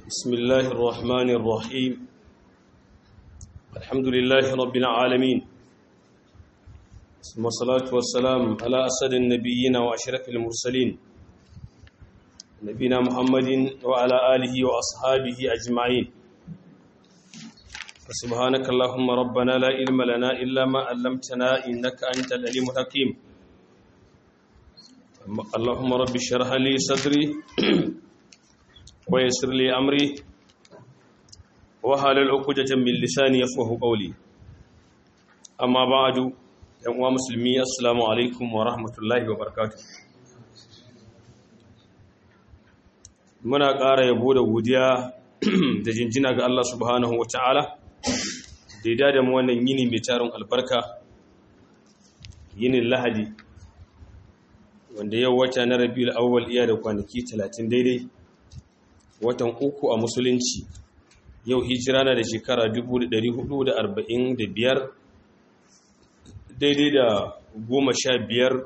بسم الله الرحمن الرحيم الحمد لله رب العالمين ثم الصلاة والسلام على أسد النبيين وأشرف المرسلين نبينا محمد وعلى آله وأصحابه أجمعين فسبحانك اللهم ربنا لا علم لنا إلا ما علمتنا إنك أنت العليم الحكيم اللهم رب اشرح لي صدري ويسر لي أمري وحلل عقدة من لساني يفقه قولي أما بعد يا مسلمي السلام عليكم ورحمة الله وبركاته muna ƙara yabo da godiya da jinjina ga Allah subhanahu wa ta'ala da ya da mu wannan yini mai tarin albarka yinin lahadi wanda yau wata na rabiul awwal iya da kwanaki 30 daidai watan uku a musulunci yau hijira na da shekara 1445 daidai da goma sha biyar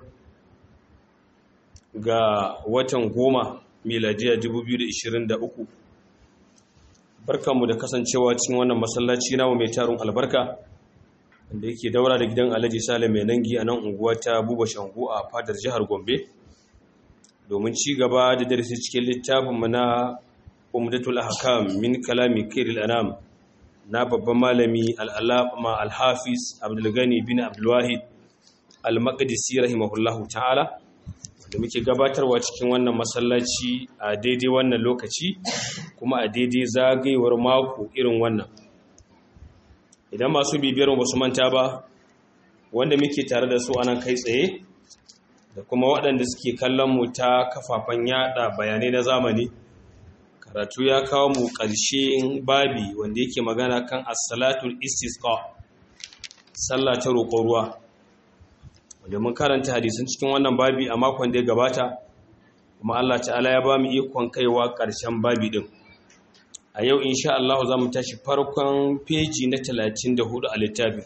ga watan goma miladiya 2023 barkanmu da kasancewa cikin wannan masallaci namu mai tarin albarka wanda yake daura da gidan alhaji salim mai nangi a nan unguwa ta buba shangu a fadar jihar gombe domin ci gaba da darasi cikin littafinmu na umdatul ahkam min kalami kairil anam na babban malami al'alama al-hafiz abdulgani bin abdulwahid al-maqdisi rahimahullahu ta'ala da muke gabatarwa cikin wannan masallaci a daidai wannan lokaci kuma a daidai zagayewar mako irin wannan idan masu bibiyar ba su manta ba wanda muke tare da su anan kai tsaye da kuma waɗanda suke kallon mu ta kafafen yada bayanai na zamani karatu ya kawo mu ƙarshen babi wanda yake magana kan as-salatul istisqa sallah ta roƙon ruwa wanda mun karanta hadisin cikin wannan babi a makon da ya gabata kuma Allah ta'ala ya ba mu ikon kaiwa ƙarshen babi din a yau insha Allah za mu tashi farkon peji na 34 a littafin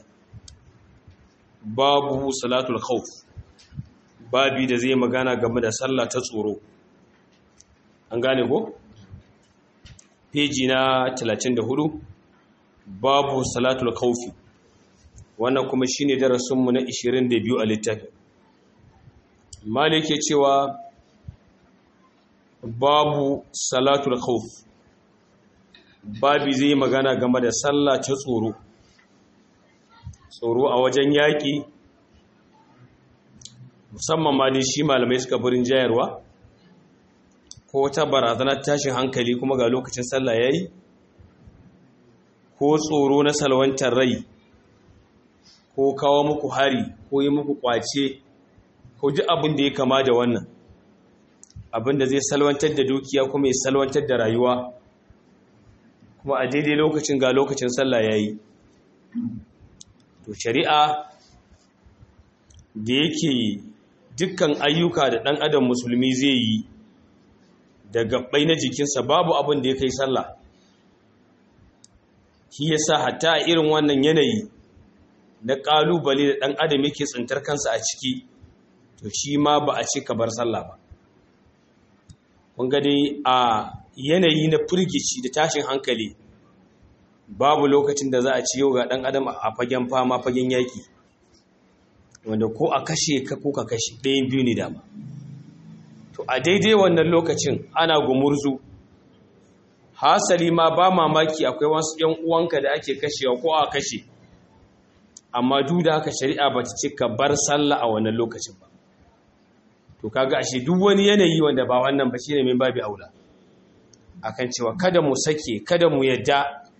babu salatul khawf babi da zai magana game da sallah ta tsoro an gane ko peji na 34 babu salatul khawfi wannan kuma shine darasinmu na 22 a littafin malik ya cewa babu salatul khawf babi zai magana game da sallah ta tsoro tsoro a wajen yaƙi musamman ma dai shi malamai suka burin jayarwa ko wata barazanar tashin hankali kuma ga lokacin sallah yayi ko tsoro na salwantar rai ko kawo muku hari ko yi muku kwace ko ji abin da ya kama da wannan abin da zai salwantar da dukiya kuma ya salwantar da rayuwa kuma a daidai lokacin ga lokacin sallah yayi to shari'a da yake dukkan ayyuka da ɗan adam musulmi zai yi da gabbai na jikinsa babu abin da ya kai sallah shi yasa hatta a irin wannan yanayi na ƙalubale da ɗan adam yake tsintar kansa a ciki to shi ma ba a ce ka bar sallah ba kun ga dai a yanayi na firgici da tashin hankali babu lokacin da za a ci yau ga ɗan adam a fagen fama fagen yaƙi wanda ko a kashe ka ko ka kashe ɗayan biyu ne dama to a daidai wannan lokacin ana gumurzu hasali ma ba mamaki akwai wasu ‘yan uwanka da ake kashewa ko a kashe amma duk da haka shari'a ba ta ce ka bar sallah a wannan lokacin ba to kaga ashe duk wani yanayi wanda ba wannan ba shine min babi aula akan cewa kada mu sake kada mu yadda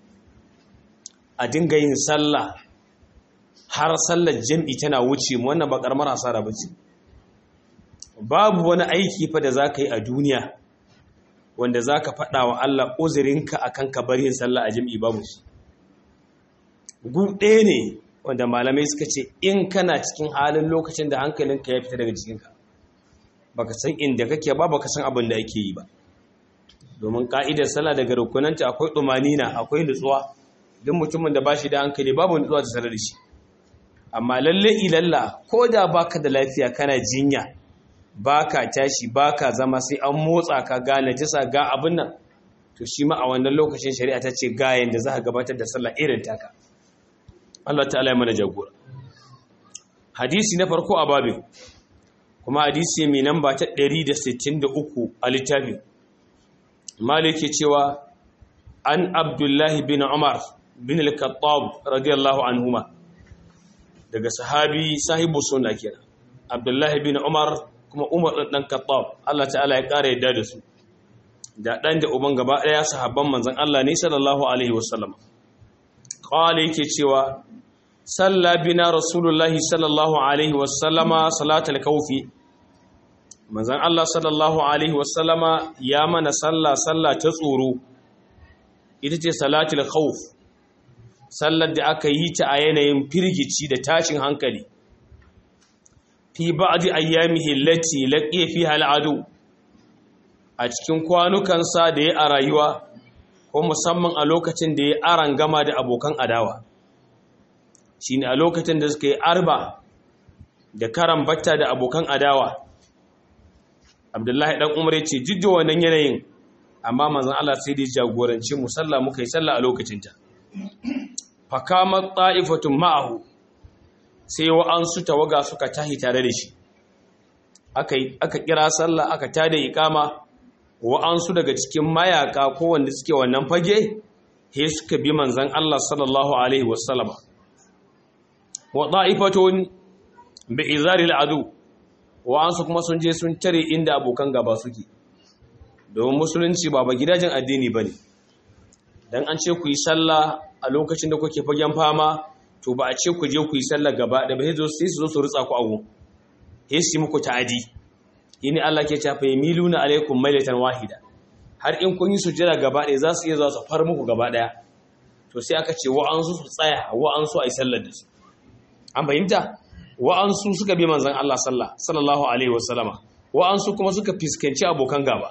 a dinga yin sallah har sallar jam'i tana wuce mu wannan ba karamar asara bace babu wani aiki fa da zaka yi a duniya wanda zaka faɗa wa Allah uzurinka akan ka bar yin sallah a jam'i babu shi gu ɗaya ne wanda malamai suka ce in kana cikin halin lokacin da hankalinka ya fita daga jikinka baka san inda kake ba baka san abin da ake yi ba domin ka'idar sallah daga rukunanta akwai ɗumanina akwai nutsuwa duk mutumin da ba shi da hankali babu nutsuwa ta sanar da shi amma lalle ilalla ko da baka da lafiya kana jinya baka tashi baka zama sai an motsa ka gane tisa ga abin nan to shi ma a wannan lokacin shari'a ta ce ga yanda za ka gabatar da sallah irin taka Allah ta'ala ya mana jagora hadisi na farko a babin kuma hadisi mai namba ta 163 a littafin maliki cewa an abdullahi bin umar bin al-khattab radiyallahu anhuma daga sahabi sahibu sunna kenan abdullahi bin umar kuma umar dan khattab Allah ta'ala ya kare yadda da su da dan da uban gaba daya sahabban manzon Allah ne sallallahu alaihi wasallam qala yake cewa salla bina rasulullahi sallallahu alaihi wasallama salatul kawfi manzon Allah sallallahu alaihi wasallama ya mana salla salla ta tsoro ita ce salatul khawf sallar da aka yi ta a yanayin firgici da tashin hankali fi ba'di ayyamihi allati laqiya fiha al'adu a cikin kwanukansa da ya a rayuwa ko musamman a lokacin da ya aran gama da abokan adawa shine a lokacin da suka yi arba da karan batta da abokan adawa abdullahi dan umar ya ce jidda wannan yanayin amma manzon Allah sai da jagoranci mu sallah muka yi sallah a lokacinta fakamat ta'ifatun ma'ahu sai wa'ansu tawaga suka tahi tare da shi aka aka kira sallah aka tada iqama wa'ansu daga cikin mayaka ko wanda suke wannan fage he suka bi manzon Allah sallallahu alaihi wasallam wa ta'ifatun bi izari al'adu wa'ansu kuma sun je sun tare inda abokan gaba suke domin musulunci ba ba gidajen addini bane dan an ce ku yi sallah a lokacin da kuke fagen fama to ba a ce ku je ku yi sallah gaba da ba sai su zo su rutsa ku abu sai su muku ta'adi yini Allah ke tafa yamiluna alaikum mailatan wahida har in kun yi sujjada gaba ɗaya za su iya zuwa su far muku gaba ɗaya to sai aka ce wa'ansu su tsaya wa'ansu a yi sallar da su an fahimta wa'ansu suka bi manzon Allah sallah sallallahu alaihi wasallama wa'ansu kuma suka fiskanci abokan gaba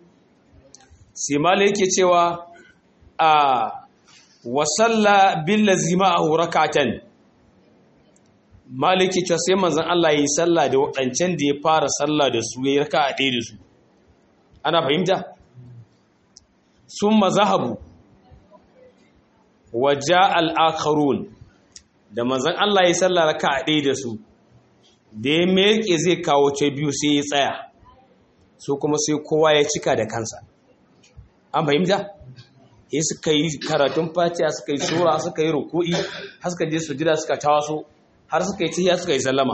sai mala yake cewa a wasalla billazi ma'ahu rakatan maliki cewa sai manzon Allah yi sallah da wadancan da ya fara sallah da su yayi raka'a ɗaya da su ana fahimta summa zahabu waja al-akharun da manzon Allah yi sallah raka'a ɗaya da su da ya meke zai kawo ta biyu sai ya tsaya su kuma sai kowa ya cika da kansa an fahimta sai suka yi karatun fatiha suka yi sura suka yi ruku'i har suka je sujida suka tawaso har suka yi tahiyya suka yi sallama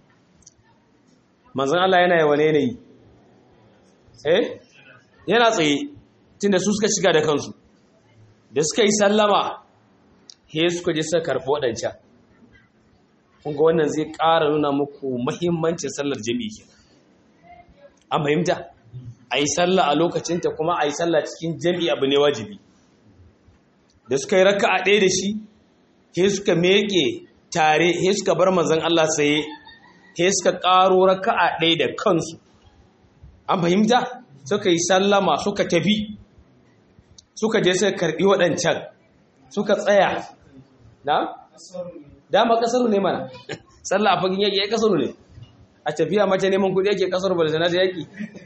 manzon Allah yana yawa ne yi eh yana tsaye tunda su suka shiga da kansu da suka yi sallama he suka je suka karɓi waɗancan kun ga wannan zai ƙara nuna muku muhimmancin sallar jami'i kenan an fahimta a yi sallah a lokacinta kuma a yi sallah cikin jami'i abu ne wajibi da suka yi raka a ɗaya da shi he suka meke tare he suka bar mazan Allah saye he suka ƙaro raka a ɗaya da kansu an fahimta suka yi sallama suka tafi suka je suka karɓi waɗancan suka tsaya na? dama ƙasaru ne mana sallah a fagin yaƙi ya ƙasaru ne a tafiya mace neman kuɗi yake ƙasaru ba da zana da yaƙi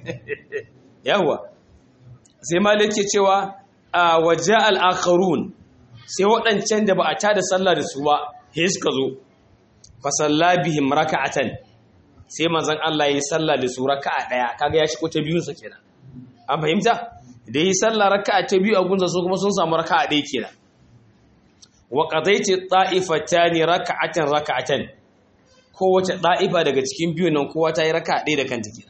yawwa sai malik ke cewa a waje al'akharun sai waɗancan da ba a tada sallah da su ba he suka zo fasalla bihim raka'atan sai manzon Allah ya yi sallah da su raka'a ɗaya kaga ya shigo ta biyun sa kenan an fahimta da yi sallah raka'a ta biyu a gunsa su kuma sun samu raka'a ɗaya kenan wa qadaiti ta'ifatani raka'atan raka'atan kowace ɗa'ifa daga cikin biyun nan kowa ta yi raka'a ɗaya da kanta kenan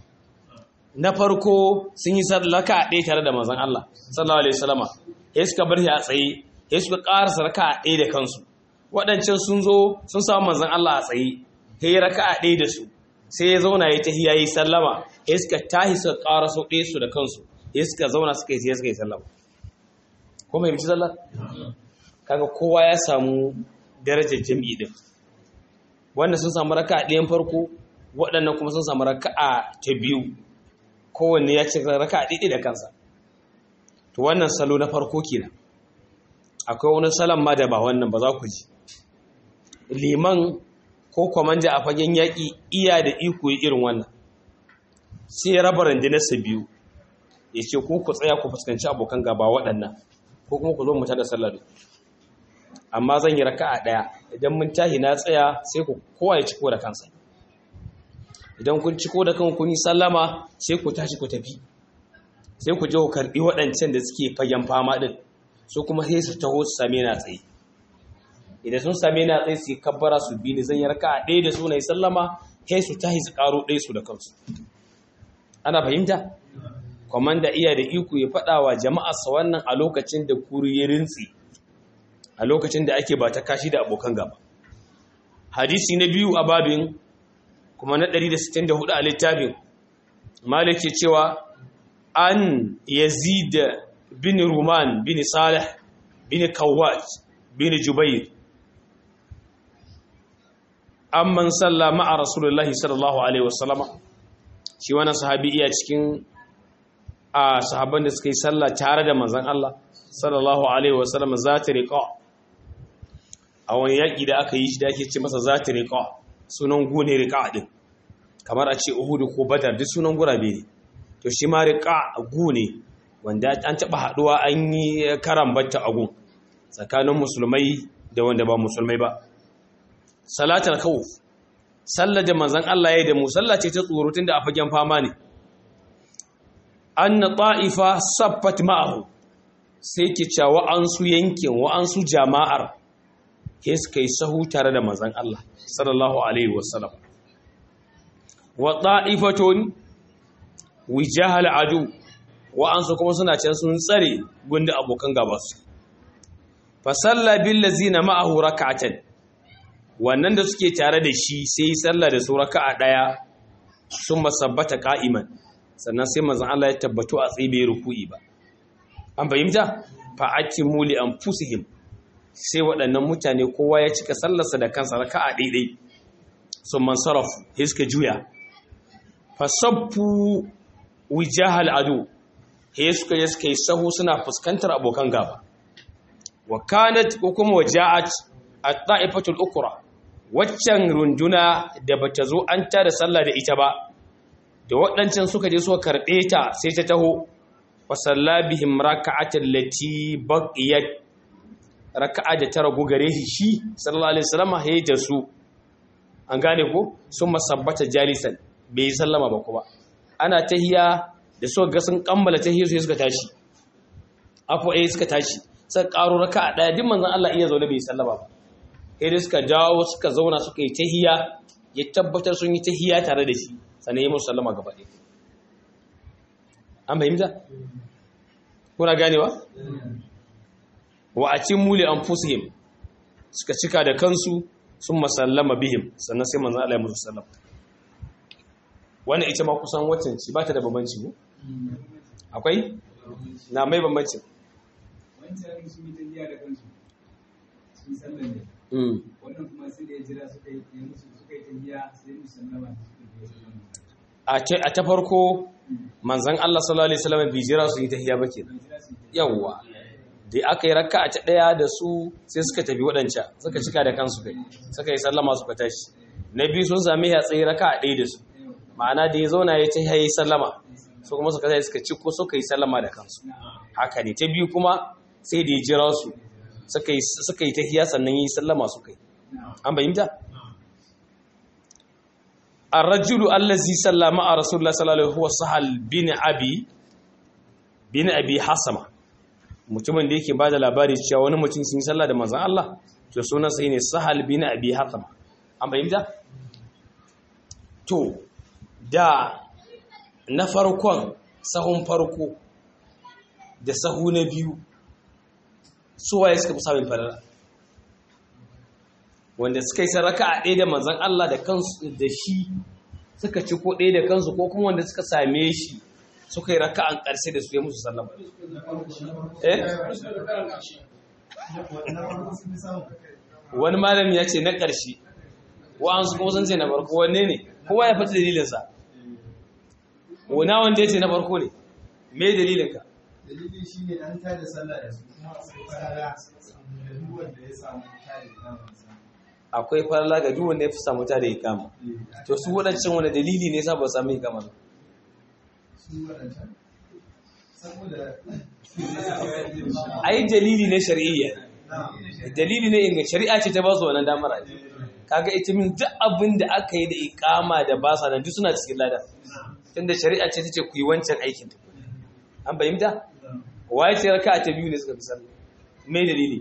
na farko sun yi raka a ɗaya tare da manzan Allah sallallahu alaihi wasallama ya suka bar shi a tsaye ya suka ƙarasa raka a ɗaya da kansu waɗancan sun zo sun samu manzan Allah a tsaye ya yi raka a ɗaya da su sai ya zauna ya tahi ya yi sallama ya suka tahi suka ƙaraso ɗaya su da kansu ya suka zauna suka yi sai suka yi sallama ko mai bici sallar kaga kowa ya samu darajar jami'i din wannan sun samu raka a ɗayan farko waɗannan kuma sun samu raka a ta biyu kowanne ya ce raka a ɗiɗi da kansa to wannan salo na farko kenan akwai wani salon ma da ba wannan ba za ku ji liman ko kwamanda a fagen yaƙi iya da iko yi irin wannan sai raba rundunarsa biyu ya ce ko ku tsaya ku fuskanci abokan gaba waɗannan ko kuma ku zo mu tada sallar amma zan yi raka'a ɗaya idan mun tahi na tsaya sai ku kowa ya ciko da kansa idan kun ciko da kan kun yi sallama sai ku tashi ku tafi sai ku je ku karɓi waɗancan da suke fagen fama ɗin su kuma sai su taho su same na tsaye idan sun same na tsaye su yi kabbara su bi ni zan yi raka'a ɗaya da su na yi sallama sai su tahi su ƙaro ɗaya su da kansu ana fahimta kwamanda iya da iko ya faɗa wa jama'arsa wannan a lokacin da kuri ya rintsi a lokacin da ake ba ta kashi da abokan gaba hadisi na biyu a babin kuma na 164 a littafin malik ke cewa an yazid bin ruman bin salih bin kawwat bin jubair amman salla ma'a rasulullahi sallallahu alaihi wasallama shi wannan sahabi iya cikin a sahabban da suka yi sallah tare da manzon Allah sallallahu alaihi wasallam za ta riqa a wani yaki da aka yi shi da ake ce masa za ta riqa sunan gune riqa din kamar a ce Uhud ko Badar duk sunan gurabe ne to shi ma riqa gune wanda an taba haduwa an yi karambata a gun tsakanin musulmai da wanda ba musulmai ba salatul khawf sallar da manzon Allah ya yi da musalla ce ta tsoro tunda a fagen fama ne anna ta'ifa saffat ma'ahu sai ke cewa wa'ansu yankin wa'ansu jama'ar ke suka yi sahu tare da manzon Allah sallallahu alaihi wasallam wa ta'ifatun wijahal adu wa'ansu kuma suna can sun tsare gunda abokan gaba su fa salla bil ladzina ma'ahu rak'atan wannan da suke tare da shi sai sallah da su raka'a daya sun masabbata qa'iman sannan sai manzon Allah ya tabbatu a tsaye bai ruku'i ba an fahimta fa akimu li anfusihim sai waɗannan mutane kowa ya cika sallarsa da kansa raka'a daidai sun mansaraf hiska juya fa sabbu wijahal adu he suka je suka yi sahu suna fuskantar abokan gaba wa kanat ko kuma waja'at at-ta'ifatul ukra waccan runduna da bata zo an tada sallah da ita ba da waɗancan suka je suka karɓe ta sai ta taho wa salla bihim raka'atan lati baqiyat raka'a da ta ragu gare shi shi sallallahu alaihi wasallam haye da su an gane ko sun masabbata jalisan bai sallama ba kuma ana tahiya da suka ga sun kammala tahiyar su suka tashi afo eh suka tashi suka karo raka'a daya duk manzon Allah iya zaune bai sallama ba sai da suka dawo suka zauna suka yi tahiya ya tabbatar sun yi tahiya tare da shi sannan yi musu sallama gaba ɗaya an fahimta? kuna ganewa? wa a cin muli an fusihim suka cika da kansu sun masallama bihim sannan sai manzan Allah ya musu sallama wannan ita ma kusan waccan ci ba ta da bambanci ne? akwai? na mai bambanci wancan sun yi tafiya da kansu sun sallan ne wannan kuma sai da ya jira suka yi musu suka yi tafiya sai musu sallama suka yi sallama a ta farko manzan Allah sallallahu alaihi wasallam bai jira su yi tahiyya ba kenan yawwa da aka yi rakka a ta daya da su sai suka tafi wadancan suka cika da kansu kai suka yi sallama suka tashi na biyu sun sami ya tsaye rakka a ɗaya da su ma'ana da ya zauna ya tahiyya yi sallama su kuma suka tashi suka ci ko suka yi sallama da kansu haka ne ta biyu kuma sai da ya jira su suka yi tahiyya sannan yi sallama suka yi an bayyanta الرجل الذي صلى مع رسول الله صلى الله عليه وسلم هو سهل بن ابي بن ابي حسمه mutumin da yake bada labari cewa wani mutum sun sallah da manzon Allah to sunan sa ne sahal bin abi hasama an bayyana to da na farkon sahun farko da sahu na biyu su waye suka fi samun falala wanda suka yi saraka a ɗaya da manzan Allah da kansu da shi suka ci ko ɗaya da kansu ko kuma wanda suka same shi suka yi raka an ƙarshe da su ya musu sallama eh wani malami ya ce na ƙarshe wa'ansu kuma sun ce na farko wanne ne kowa ya fata dalilinsa wana wanda ya ce na farko ne me dalilinka dalilin shi ne an tada sallah da su kuma akwai farala da duk wanda ya samu tada namansa akwai farala ga duk wanda ya fi samu ta da ikama to su waɗancan wani dalili ne sa ba su samu ikama ba su waɗancan saboda ai dalili ne shar'iyya dalili ne inga shari'a ce ta ba su wannan damar ai kaga ita min duk abin da aka yi da ikama da ba sa nan duk suna cikin lada tunda shari'a ce tace ku yi wancan aikin an fahimta waye ce raka'a ta biyu ne suka fi sallah me dalili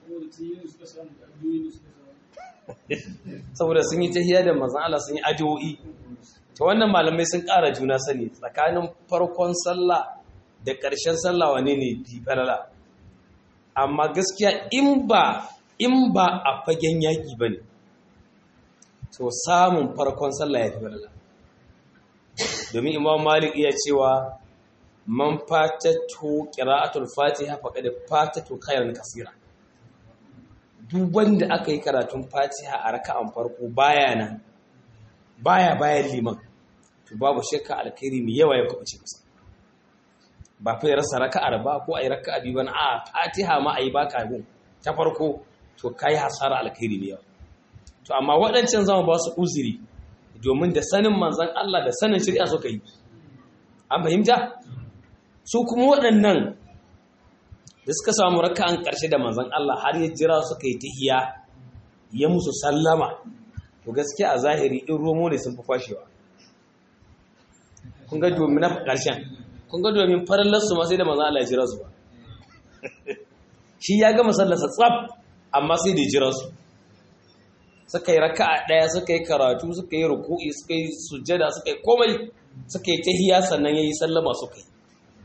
saboda sun yi tahiyya da manzon Allah sun yi addu'o'i to wannan malamai sun ƙara juna sani tsakanin farkon sallah da ƙarshen sallah wane ne bi falala amma gaskiya in ba in ba a fagen yaƙi ba ne to samun farkon sallah ya fi falala domin imam malik iya cewa man fatatu qira'atul fatiha faqad fatatu khairan kasira duk wanda aka yi karatun fatiha a raka'an farko baya nan baya bayan liman to babu shakka alkhairi mai yawa ya kuɓuce masa ba fa ya rasa raka'ar ba ko ayi raka'a biyu ba a fatiha ma ayi baka gun ta farko to kai hasara alkhairi mai yawa to amma waɗancan zama ba su uzuri domin da sanin manzon Allah da sanin shari'a suka yi an fahimta su kuma waɗannan da suka samu raka'an ƙarshe da manzon Allah har ya jira suka yi tahiya ya musu sallama to gaskiya a zahiri in romo ne sun fi kwashewa kun ga domin na ƙarshen kun ga domin farallarsu ma sai da manzon Allah ya jira su ba shi ya gama sallarsa tsaf amma sai da jira su suka yi raka'a ɗaya suka yi karatu suka yi ruku'i suka yi sujjada suka yi komai suka yi tahiya sannan yayi sallama suka yi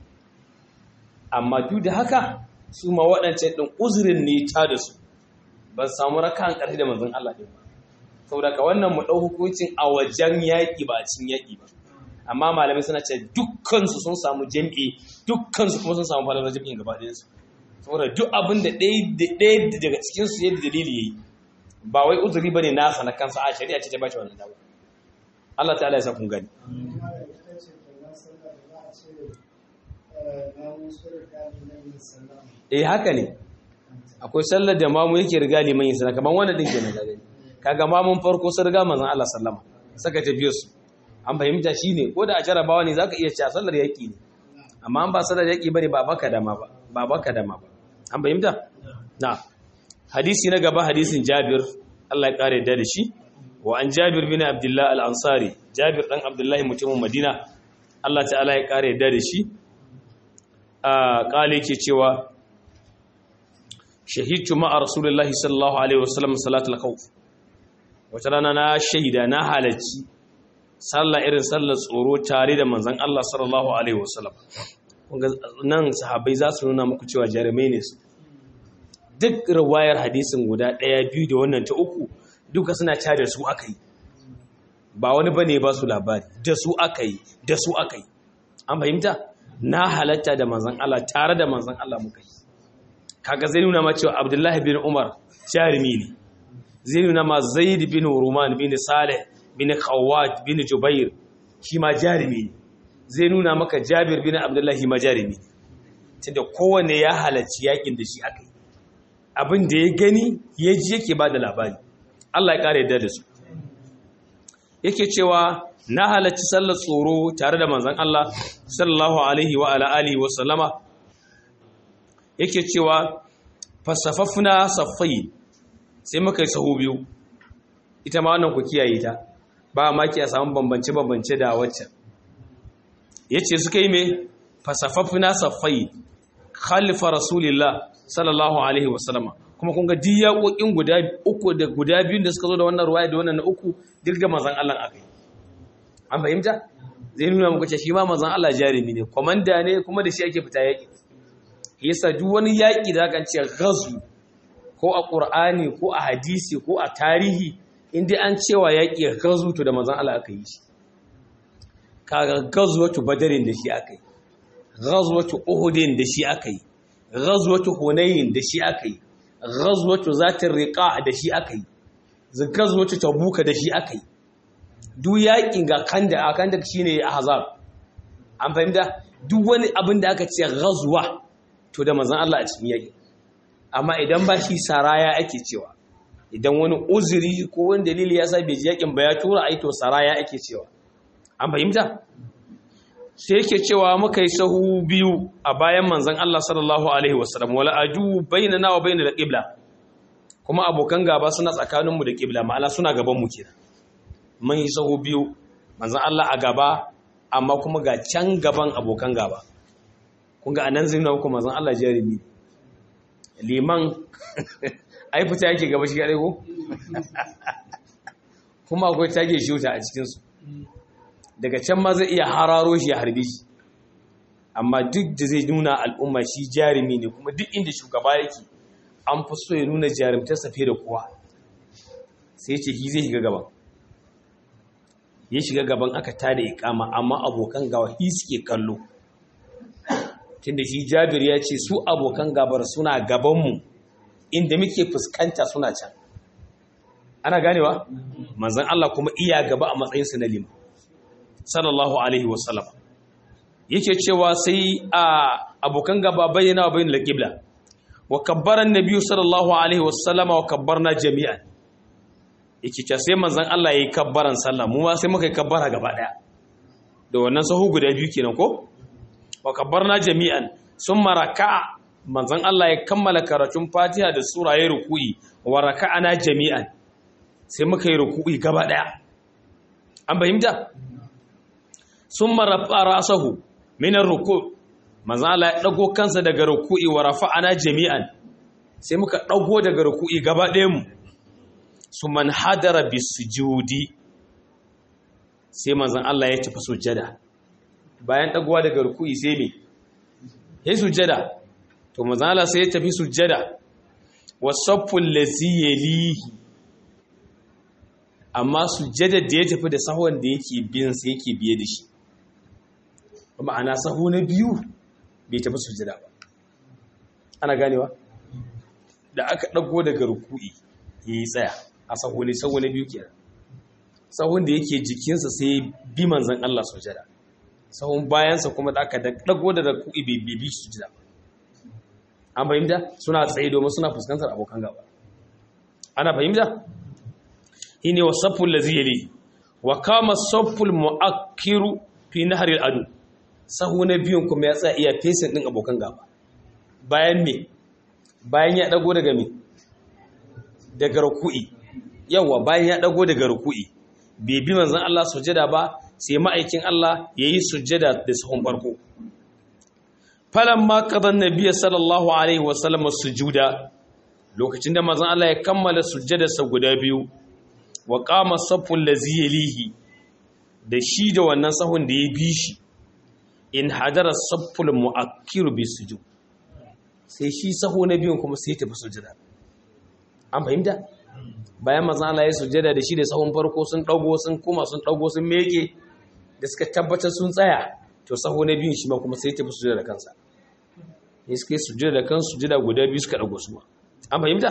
amma duk da haka su ma waɗancan ɗin uzurin ne ta da su ba su samu raka'an ƙarfi da manzon Allah ɗin ba saboda ka wannan mu ɗau hukuncin a wajen yaƙi ba a cikin yaƙi ba amma malamai suna ce dukkansu sun samu jam'i dukkansu kuma sun samu falalar jam'in gaba ɗayansu saboda duk abin da ɗaya daga cikinsu yadda dalili ya yi ba wai uzuri ba ne nasa na kansa a shari'a ce ta bashi wannan dawo Allah ta'ala ya sa kun gani eh haka ne akwai sallar da mamu yake riga liman yin sana kamar wannan din kenan gani kaga mamun farko sun riga manzon Allah sallama saka tafiyar su an fahimta shine ko da a jarabawa ne zaka iya cewa sallar yaki ne amma an ba sallar yaki bane ba baka dama ba ba baka dama ba an fahimta na hadisi na gaba hadisin Jabir Allah ya kare da shi wa an Jabir bin Abdullah al-Ansari Jabir dan Abdullah mutumin Madina Allah ta'ala ya kare da shi a kale ke cewa shahidtu ma'a rasulullahi sallallahu alaihi wasallam salatul khawf wata rana na shaida na halarci sallah irin sallar tsoro tare da manzon Allah sallallahu alaihi wasallam nan sahabbai za su nuna muku cewa jarumai ne su duk riwayar hadisin guda ɗaya biyu da wannan ta uku duka suna ca da su aka yi ba wani bane ba su labari da su aka yi da su aka yi an fahimta na halatta da manzon Allah tare da manzon Allah muka yi kaga zai nuna ma cewa Abdullahi bin Umar jarumi ne zai nuna ma Zaid bin Ruman bin Saleh bin Khawwat bin Jubair shi ma jarumi ne zai nuna maka Jabir bin Abdullahi ma jarumi tunda kowanne ya halarci yakin da shi aka yi abin da ya gani ya ji yake ba da labari Allah ya kare yadda da su yake cewa na halarci sallar tsoro tare da manzon Allah sallallahu alaihi wa ala alihi wa sallama yake cewa fasafafna saffai sai muka yi sahu biyu ita ma wannan ku kiyaye ta ba ma ki a samu bambance bambance da wacce yace suka yi me fasafafna saffai khalifa rasulillah sallallahu alaihi wa sallama kuma kun ga diyakokin guda uku da guda biyun da suka zo da wannan ruwaya da wannan na uku dirga manzon Allah akai an fahimta zai nuna muku cewa shi ma manzon Allah jarumi ne komanda ne kuma da shi ake fita yaki yasa duk wani yaki da kan ce ghazw ko a qur'ani ko a hadisi ko a tarihi inda an cewa yaki ghazw to da manzon Allah aka yi shi kaga ghazwatu badarin da shi aka yi ghazwatu uhudin da shi aka yi ghazwatu hunayn da shi aka yi ghazwatu zatir riqa da shi aka yi ghazwatu tabuka da shi aka yi duk yakin ga kanda a kanda shine ahzab an fahimta duk wani abin da aka ce ghazwa to da manzon Allah a cikin yaki amma idan ba shi saraya ake cewa idan wani uzuri ko wani dalili ya sa bai ji yakin ba ya tura ai to saraya ake cewa an fahimta sai yake cewa muka yi sahu biyu a bayan manzon Allah sallallahu alaihi wasallam wala aju bainana wa bainal qibla kuma abokan gaba suna tsakaninmu da qibla ma'ana suna gaban mu kenan mun yi sahu biyu manzon Allah a gaba amma kuma ga can gaban abokan gaba kun ga anan zai nuna manzon Allah jarimi liman ai fita yake gaba shi kadai ko kuma akwai tage shuta a cikin su daga can ma zai iya hararo shi ya harbe shi amma duk da zai nuna al'umma shi jarumi ne kuma duk inda shugaba yake an fi so ya nuna jarumtarsa fiye da kowa sai ce shi zai shiga gaban ya shiga gaban aka tada ikama amma abokan gawa shi suke kallo tunda shi jabir ya ce su abokan gabar suna gabanmu inda muke fuskanta suna can ana ganewa manzan Allah kuma iya gaba a matsayinsa na lima sallallahu alaihi wasallam yake cewa sai a abokan gaba bayyana wa bayyana alqibla wa kabbara annabi sallallahu alaihi wasallama wa kabbarna jami'an yake cewa sai manzon Allah yayi kabbaran sallah mu ma sai muka yi kabbara gaba daya da wannan sahu guda biyu kenan ko wa kabbarna jami'an summa raka'a manzon Allah ya kammala karatun Fatiha da sura ya ruku'i wa raka'ana jami'an sai muka yi ruku'i gaba daya an fahimta sun marafa rasahu minar ruku manzala ya ɗago kansa daga ruku'i wa rafa'ana jami'an sai muka ɗago daga ruku'i gaba mu su man hadara bi sujudi sai manzan Allah ya tafi sujjada bayan ɗagowa daga ruku'i sai me ya sujjada to manzala sai ya tafi sujjada wasaffun lazi yalihi amma sujjadar da ya tafi da sahon da yake biyan sa yake biye da shi ma'ana sahu na biyu bai tafi sujjada ba ana ganewa da aka ɗago daga ruku'i ya yi tsaya a sahu ne sahu na biyu kenan sahun da yake jikinsa sai bi manzan Allah sujjada sahun bayansa kuma da aka ɗago da ruku'i bai bi sujjada ba an fahimta suna tsaye domin suna fuskantar abokan gaba ana fahimta shine wa safful ladhi yali wa kama safful mu'akkiru fi nahri al-adu sahu na biyun kuma ya tsaya iya fesin din abokan gaba bayan me bayan ya dago daga me daga ruku'i yawa bayan ya dago daga ruku'i bai bi manzon Allah sujada ba sai ma'aikin Allah yayi sujada da sahun farko falamma qadan nabiyyi sallallahu alaihi wasallam sujuda lokacin da manzon Allah ya kammala sujjadarsa guda biyu wa qama safful ladzi yalihi da shi da wannan sahun da ya bi shi in hadara safful mu'akkiru bi sujud sai shi sahu na biyun kuma sai tafi sujjada an fahimta bayan manzon Allah ya sujjada da shi da sahun farko sun dago sun kuma sun dago sun meke da suka tabbatar sun tsaya to saho na biyun shi ma kuma sai tafi sujjada da kansa ne suka yi sujjada da kansu sujjada guda biyu suka dago su ma an fahimta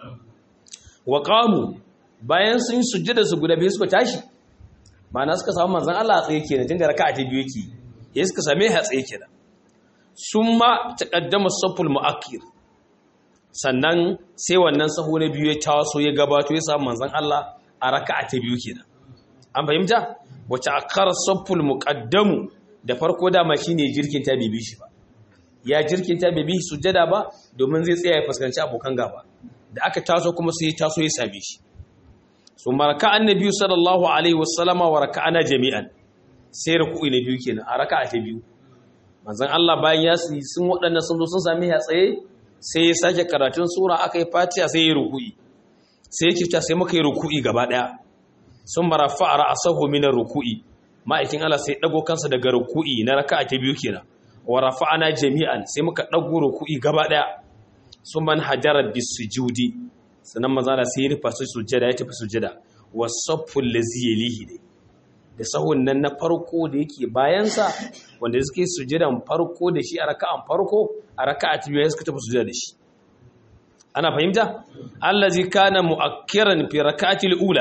wa qamu bayan sun yi sujjada su guda biyu suka tashi ma'ana suka samu manzon Allah a tsaye kenan tun da raka'a ta biyu yake ya suka same shi a tsaye kenan summa taqaddama saful mu'akkir sannan sai wannan saho na biyu ya taso ya gabato ya samu manzon Allah a raka'a ta biyu kenan an fahimta wace akara saful muqaddamu da farko dama shine jirkin ta bibi shi ba ya jirkin ta bibi sujjada ba domin zai tsaya ya fuskanci abokan gaba da aka taso kuma sai ya taso ya same shi so maraka annabi sallallahu alaihi wasallama wa raka'ana jami'an sai ruku'i na biyu kenan a raka'a ta biyu manzon Allah bayan ya sun waɗannan sun zo sun same ya tsaye sai ya sake karatun sura aka yi fatiha sai ya ruku'i sai ya kifta sai muka yi ruku'i gaba daya sun marafa a ra'asahu minar ruku'i ma'aikin Allah sai dago kansa daga ruku'i na raka'a ta biyu kenan wa rafa'ana jami'an sai muka dago ruku'i gaba daya sun man hajara bisujudi sannan maza da sai ya rufa su sujjada ya tafi sujjada wa safful lazi yalihi ne da sahun nan na farko da yake bayansa wanda suke sujjadan farko da shi a raka'an farko a raka'a ta biyu suka tafi sujjada da shi ana fahimta allazi kana mu'akkiran fi raka'atil ula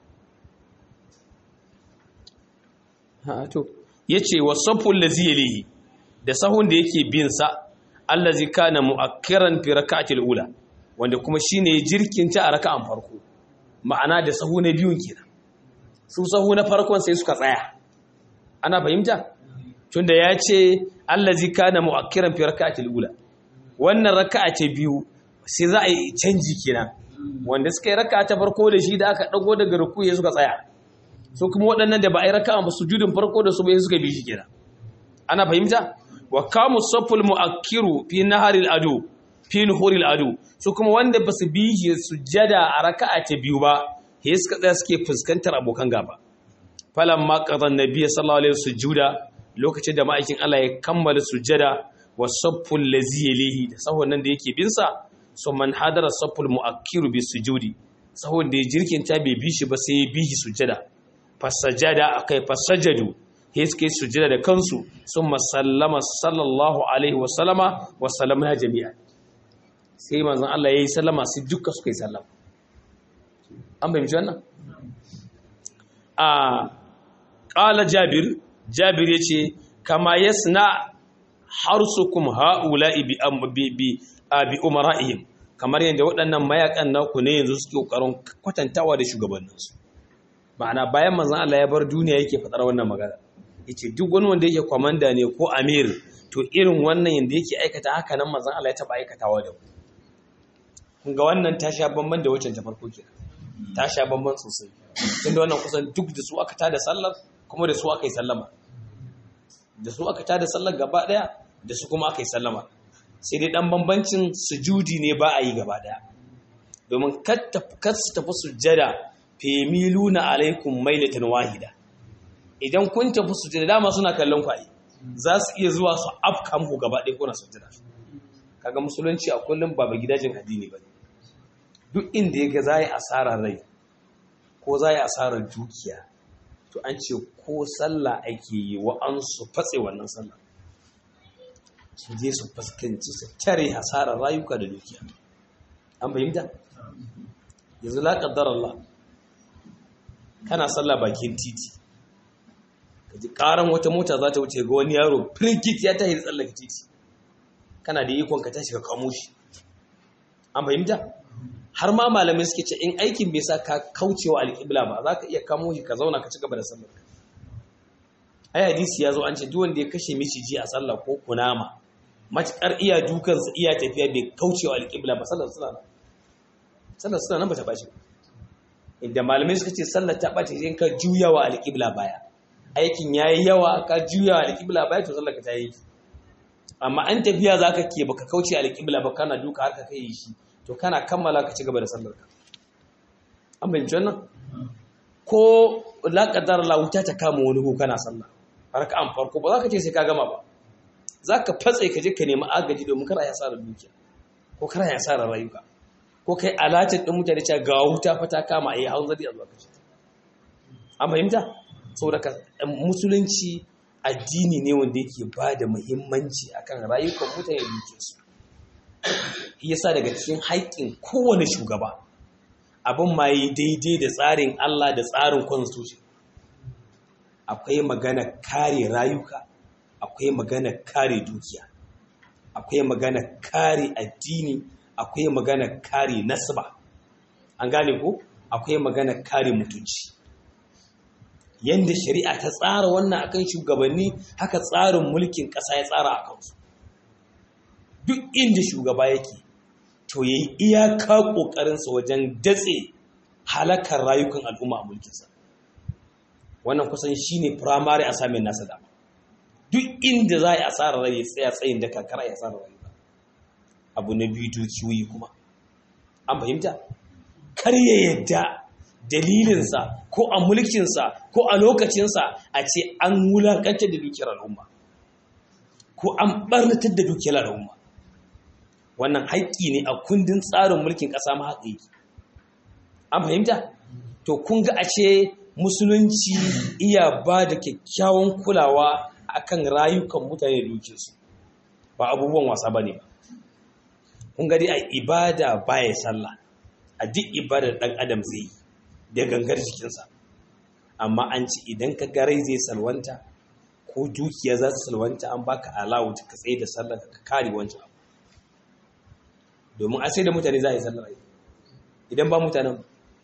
ha to yace wasaful ladzi yalihi da sahun da yake bin sa allazi kana mu'akkiran fi rak'atil ula wanda kuma shine jirkinta a raka'an farko ma'ana da sahu na biyun kenan su sahu na farkon sai suka tsaya ana fahimta tunda ya ce allazi kana mu'akkiran fi raka'atil ula wannan raka'a ce biyu sai za a yi canji kenan wanda suka yi raka'a ta farko da shi da aka dago daga rukuyi suka tsaya so kuma waɗannan da ba a yi raka'a ba sujudin farko da su bai suka bi shi kenan ana fahimta wa kamu saful mu'akkiru fi naharil adu fi nuhuril adu su kuma wanda ba su bi shi sujada a raka'a ta biyu ba he suka tsaya suke fuskantar abokan gaba falan ma qadan nabiyyi sallallahu alaihi sujuda lokacin da ma'aikin Allah ya kammala sujada wa safful lazi yalihi da sahon nan da yake bin sa so man hadara safful mu'akkiru bi sujudi sahon da ya jirkinta bai bi shi ba sai ya bi shi sujada fasajada akai fasajadu he suke sujada da kansu sun masallama sallallahu alaihi wa sallama wa sallama ya jami'a sai manzon Allah yayi sallama sai duka suka yi sallama an bayyana wannan a qala jabir jabir yace kama yasna harsukum haula'i bi bi bi bi umara'ihim kamar yadda waɗannan mayakan naku ne yanzu suke kokarin kwatantawa da shugabanninsu ma'ana bayan manzon Allah ya bar duniya yake fadar wannan magana yace duk wani wanda yake komanda ne ko amir to irin wannan yanda yake aikata haka nan manzon Allah ya taba aikatawa da ku kun ga wannan ta sha bamban da wacce ta farko kenan ta sha bamban sosai tunda wannan kusan duk da su aka tada sallar kuma da su aka yi sallama da su aka tada sallar gaba daya da su kuma aka yi sallama sai dai dan bambancin sujudi ne ba a yi gaba daya domin kar su tafi sujjada femiluna alaikum mailatan wahida idan kun tafi sujjada dama suna kallon kwaye za su iya zuwa su afka muku gaba ɗaya kuna sujjada kaga musulunci a kullum ba ba gidajen addini ba duk inda ya ga za yi asarar rai ko za yi asarar dukiya to an ce ko sallah ake yi wa an su fatse wannan sallah su je su fuskanci su tare hasarar rayuka da dukiya an fahimta yanzu la qaddar Allah kana sallah bakin titi kaji karan wata mota za ta wuce ga wani yaro firgit ya tahi tsallaka titi kana da ikon ka tashi ka kamo shi an fahimta har ma malamai suke ce in aikin bai sa ka kaucewa alƙibla ba za ka iya kamo shi ka zauna ka ci gaba da sallar ai hadisi ya zo an ce duk wanda ya kashe miciji a sallah ko kunama matukar iya dukansa iya tafiya bai kaucewa alƙibla ba sallar suna nan sallar suna nan ba ta bace inda malamai suka ce sallar ta bace sai ka juya wa alƙibla baya aikin yayi yawa ka juya wa alƙibla baya to sallar ka ta yi amma an tafiya zaka ke baka kauce alƙibla ba kana duka har ka kai shi to kana kammala ka ci gaba da sallar ka an bayyana wannan ko la qadar la wuta ta kama wani ko kana sallah raka'an farko ba za ka ce sai ka gama ba za ka fatse ka je ka nemi agaji domin kar a yasa da dukiya ko kar a yasa da rayuka ko kai alatin din mutane cewa ga wuta fa ta kama a yi hanzari a zuwa kashi an fahimta saboda ka musulunci addini ne wanda yake ba da muhimmanci akan rayukan mutane da dukiyarsu yasa daga cikin haƙƙin kowane shugaba abin ma yi daidai da tsarin Allah da tsarin constitution akwai magana kare rayuka akwai magana kare dukiya akwai magana kare addini akwai magana kare nasaba an gane ko akwai magana kare mutunci yanda shari'a ta tsara wannan akan shugabanni haka tsarin mulkin ƙasa ya tsara a kansu duk inda shugaba yake to yayi iyaka ƙoƙarinsa wajen datse halakar rayukan al'umma a mulkinsa wannan kusan shine primary assignment nasa dama duk inda za a yi asarar rai ya tsaya tsayin da kakara ya asarar rai abu na biyu dukiyoyi kuma an fahimta kar ya yadda dalilinsa ko a mulkinsa ko a lokacinsa a ce an wulakantar da dukiyar al'umma ko an barnatar da dukiyar al'umma wannan haƙƙi ne a kundin tsarin mulkin ƙasa ma haƙƙi an fahimta to kun ga a ce musulunci iya ba da kyakkyawan kulawa akan rayukan mutane da dukiyarsu ba abubuwan wasa ba ne ba kun ga dai a ibada baya sallah a duk ibadar ɗan adam zai yi da gangar jikinsa amma an ci idan ka garai zai salwanta ko dukiya za su salwanta an baka alawu ka tsaye da sallar ka kare wancan abu domin a sai da mutane za a yi sallar idan ba mutanen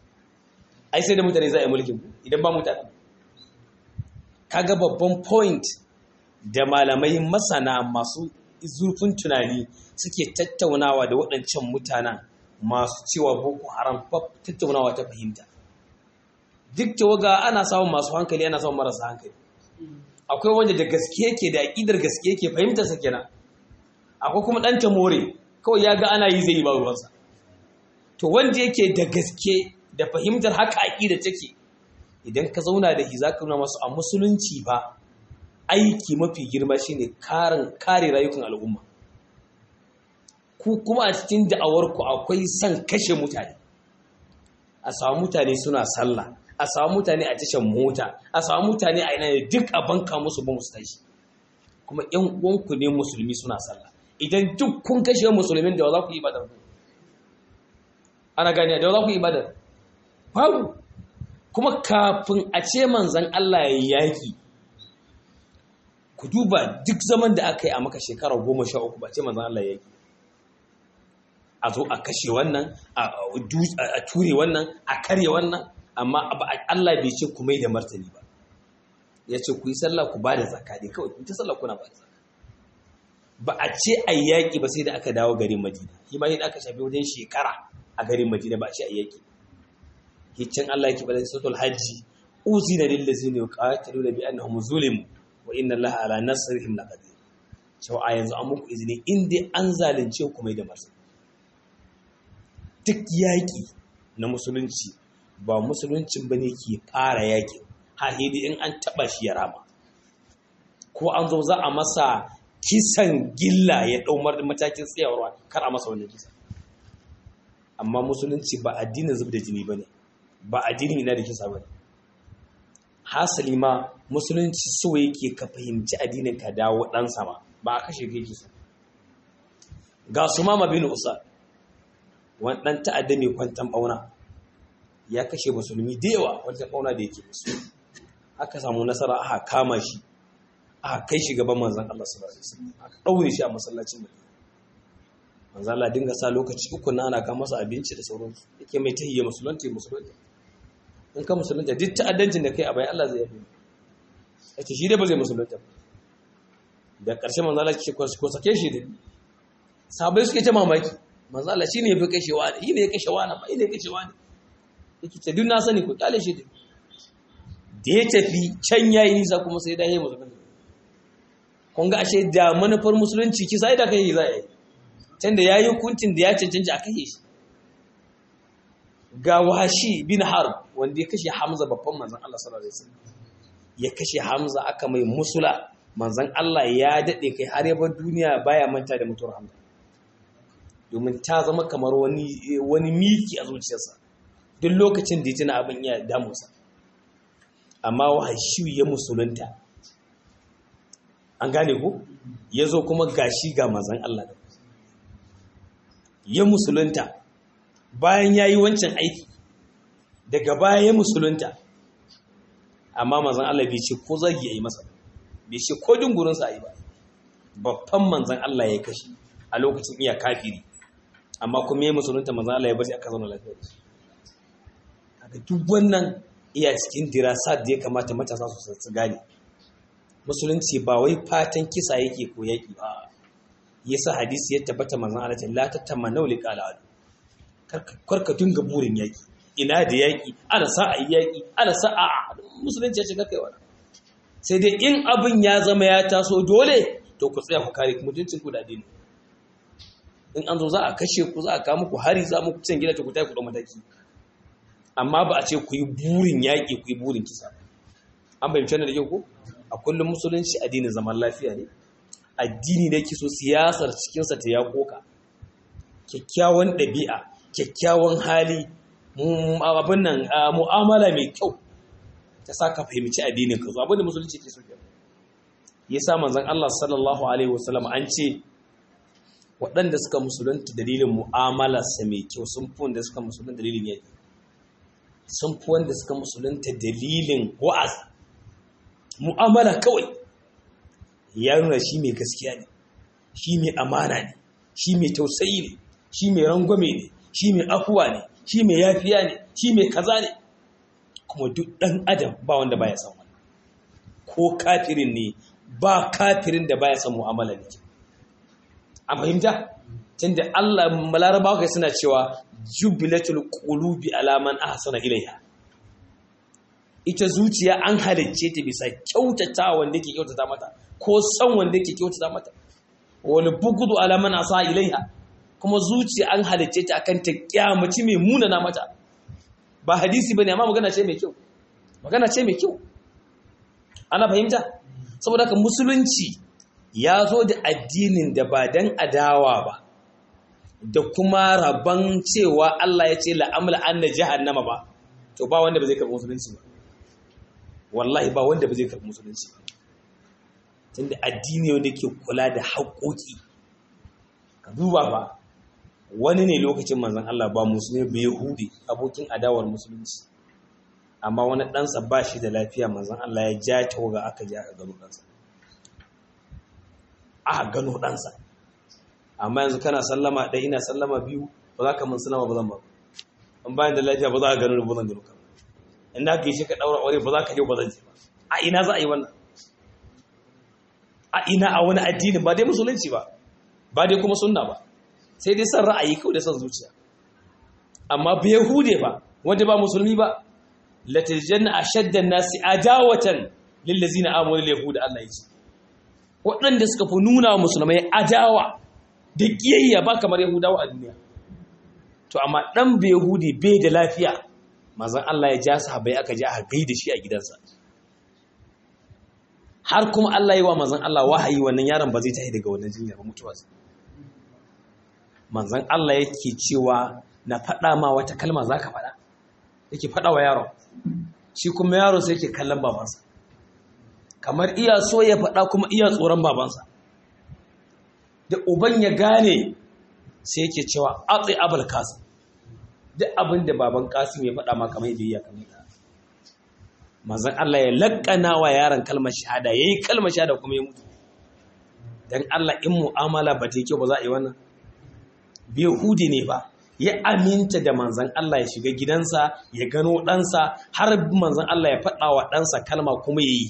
ai sai da mutane za a yi mulkin idan ba mutanen kaga babban point da malamai masana masu zurfin tunani suke tattaunawa da waɗancan mutanen masu cewa boko haram tattaunawa ta fahimta duk tawaga ana samun masu hankali ana samun marasa hankali akwai wanda da gaske yake da aƙidar gaske yake fahimtar sa kenan akwai kuma ɗan tamore kawai ya ga ana yi zai yi ba ruwansa to wanda yake da gaske da fahimtar haka aƙida take idan ka zauna da shi za ka nuna masu a musulunci ba aiki mafi girma shine karin kare rayukan al'umma ku kuma a cikin da'awarku akwai son kashe mutane a samu mutane suna sallah a samu mutane a tashan mota a samu mutane a ina duk a banka musu ba musu tashi kuma yan uwanku ne musulmi suna sallah idan duk kun kashe musulmin da za ku yi badar ana gani da za ku yi badar babu kuma kafin a ce manzan Allah ya yaki ku duba duk zaman da aka yi a maka shekara goma sha uku ba ce manzan Allah ya yaki a zo a kashe wannan a ture wannan a karye wannan amma Allah bai ce ku mai da martani ba ya ce ku yi sallah ku ba da zaka ne kawai ku ta sallah kuna ba da zaka ba a ce a yaƙi ba sai da aka dawo garin madina shi ma yadda aka shafi wajen shekara a garin madina ba a ce a yaƙi hiccin Allah yake bada sautul hajji uzina lil ladzina yuqatiluna bi annahum zulimu wa inna Allaha ala nasrihim laqadir cewa a yanzu an muku izini in dai an zalunce ku mai da martani duk yaƙi na musulunci ba musuluncin ba ne ke fara yaƙi hahidi in an taɓa shi ya rama ko an zo za a masa kisan gilla ya ɗaumar matakin tsayarwa kar a masa wannan kisa amma musulunci ba addinin zub da jini ba ne ba addinin ina da kisa ba ne hasali ma musulunci so yake ka fahimci addinin ka dawo ɗan sama ba a kashe kai kisa ga su mama bin usa wani ɗan ta'adda mai kwantan ɓauna ya kashe musulmi da yawa wata ɓauna da yake musu aka samu nasara aka kama shi aka kai shi gaban manzan Allah sallallahu alaihi wasallam aka ɗaure shi a masallacin Madina manzan Allah dinga sa lokaci uku na ana kama masa abinci da sauransu yake mai tahiyya musulunta ya musulunta in ka musulunta duk ta'addancin da kai a bayan Allah zai yafi yace shi dai ba zai musulunta da ƙarshe manzan Allah ce ko sake shi da sabai suke ta mamaki manzo Allah shine yafi kashewa ne shine ya kashewa na ba shine ya kashewa ne yake ce duk na sani ku kyale shi da ya tafi can yayi nisa kuma sai da yayi musulunci kun ga ashe da manufar musulunci ki sai da kai za yi can da yayi hukuncin da ya cancanci a kashe shi ga washi bin harb wanda ya kashe hamza babban manzon Allah sallallahu alaihi wasallam ya kashe hamza aka mai musula manzon Allah ya dade kai har ya bar duniya baya manta da mutuwar hamza domin ta zama kamar wani wani miki a zuciyarsa duk lokacin da ya tuna abin ya damusa amma wahashi ya musulunta an gane ku ya zo kuma gashi ga mazan Allah da ya musulunta bayan ya yi wancan aiki daga baya ya musulunta amma mazan Allah bai ce ko zagi ya yi masa bai ce ko dungurinsa a yi ba babban manzan Allah ya kashe a lokacin iya kafiri amma kuma ya musulunta manzan Allah ya bari aka zauna lafiya da shi kaga duk wannan iya cikin dirasat da ya kamata matasa su su gane musulunci ba wai fatan kisa yake ko yaki ba yasa hadisi ya tabbata manzon Allah la tatamannu liqala adu karka dinga burin yaki ina da yaki ana sa a yaki ana sa a musulunci ya shiga kai wannan sai dai in abin ya zama ya taso dole to ku tsaya ku kare mutuncin ku da addini in an zo za a kashe ku za a kawo muku hari za mu cin gida ta ku tayi ku da mataki amma ba a ce ku yi burin yaƙi ku yi burin kisa an bayyance da kyau ko a kullum musulunci addinin zaman lafiya ne addini ne kiso siyasar cikinsa ta ya koka kyakkyawan ɗabi'a kyakkyawan hali abin nan mu'amala mai kyau ta sa ka fahimci addinin ka zo abin da musulunci ke so ya sa manzon Allah sallallahu alaihi wasallam an ce waɗanda suka musulunta dalilin mu'amalarsa mai kyau sun fi wanda suka musulunta dalilin yaƙi sun fi wanda suka musulunta dalilin wa'az mu'amala kawai ya nuna shi mai gaskiya ne shi mai amana ne shi mai tausayi ne shi mai rangwame ne shi mai afuwa ne shi mai yafiya ne shi mai kaza ne kuma duk ɗan adam ba wanda baya san wani ko kafirin ne ba kafirin da baya son mu'amala ne an fahimta tunda Allah malarabawa kai suna cewa jubilatul qulubi ala man ahsana ilaiha ita zuciya an halicce ta bisa kyautata wanda yake kyautata mata ko san wanda yake kyautata mata wani bugudu ala man asa ilaiha kuma zuciya an halicce ta akan ta kyamaci mai munana mata ba hadisi bane amma magana ce mai kyau magana ce mai kyau ana fahimta saboda haka musulunci ya zo da addinin da ba dan adawa ba da kuma rabon cewa Allah ya ce la'amla anna jahannama ba to ba wanda ba zai karɓi musulunci ba wallahi ba wanda ba zai karɓi musulunci ba tunda addini wanda ke kula da haƙoƙi ka duba ba wani ne lokacin manzon Allah ba musulmi ba yahudi abokin adawar musulunci amma wani ɗansa ba shi da lafiya manzon Allah ya ja tawaga aka ja aka gano ɗansa aka gano ɗansa amma yanzu kana sallama ɗaya ina sallama biyu ba za ka mun sallama ba zan ba in bayan da lafiya ba za ka gano ba zan gano ka in da ka yi shi ka ɗaura aure ba za ka je ba zan je ba a ina za a yi wannan a ina a wani addini ba dai musulunci ba ba dai kuma sunna ba sai dai son ra'ayi kawai da son zuciya amma ba yahude ba wanda ba musulmi ba latajanna ashaddan nasi adawatan lillazina amanu yahuda Allah ya ce waɗanda suka fi nuna wa musulmai adawa da ƙiyayya ba kamar yahudawa a duniya to amma ɗan bai yahudi bai da lafiya mazan Allah ya ja sahabai aka ji aka gaida shi a gidansa har kuma Allah yi wa mazan Allah wahayi wannan yaron ba zai tashi daga wannan jinyar ba mutuwa manzan Allah yake cewa na faɗa ma wata kalma za ka faɗa yake faɗa wa yaron shi kuma yaron sai yake kallon babansa kamar iya so ya faɗa kuma iya tsoron babansa da uban ya gane sai yake cewa atsi abul kasim duk abin da baban kasim ya faɗa ma kamar yadda ya kamar da manzon Allah ya lakkana wa yaron kalmar shahada yayi kalmar shahada kuma ya mutu dan Allah in mu'amala ba ta yi kyau ba za a yi wannan bi hudi ne ba ya aminta da manzon Allah ya shiga gidansa ya gano ɗansa har manzon Allah ya faɗa wa ɗansa kalma kuma ya yi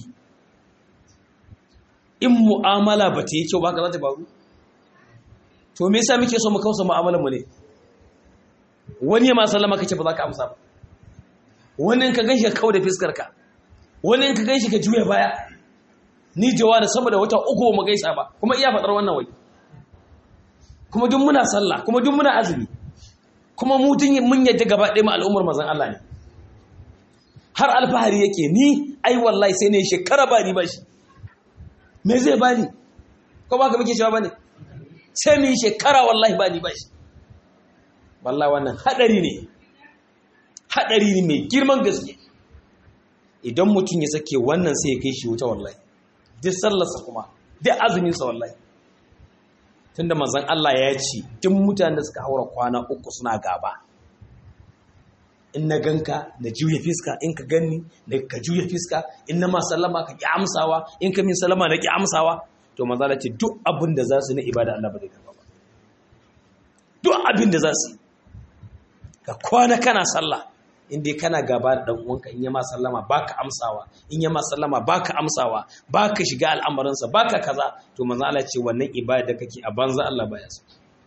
in mu'amala ba ta yi kyau ba ka za ta faru to me yasa muke so mu kausa mu'amalar mu ne wani ya ma sallama kace ba za ka amsa ba wani in ka ganshi ka kawo da fiskar ka wani in ka ganshi ka juya baya ni jawa da sama da wata uku mu gaisa ba kuma iya fadar wannan wai kuma duk muna sallah kuma duk muna azumi kuma mu tun mun yadda gaba ɗaya mu al'ummar manzon Allah ne har alfahari yake ni ai wallahi sai ne shekara ba ni ba shi me zai bani ko ba ka muke cewa bane sai mu yi shekara wallahi ba ni ba shi wallahi wannan hadari ne hadari ne mai girman gaske idan mutum ya sake wannan sai ya kai shi wuta wallahi duk sallarsa kuma duk azuminsa wallahi tunda manzon Allah ya ce duk mutanen da suka haura kwana uku suna gaba in na ganka na juya fiska in ka ganni na ka juya fiska in na ma sallama ka ki amsawa in ka min sallama na ki amsawa to manzo Allah ce duk abin da za su na ibada Allah ba zai karba ba duk abin da za su ka kwana kana sallah in dai kana gaba da dan uwanka in ya ma sallama baka amsawa in ya ma sallama baka amsawa baka shiga al'amuransa baka kaza to manzo Allah ce wannan ibada da kake a banza Allah baya so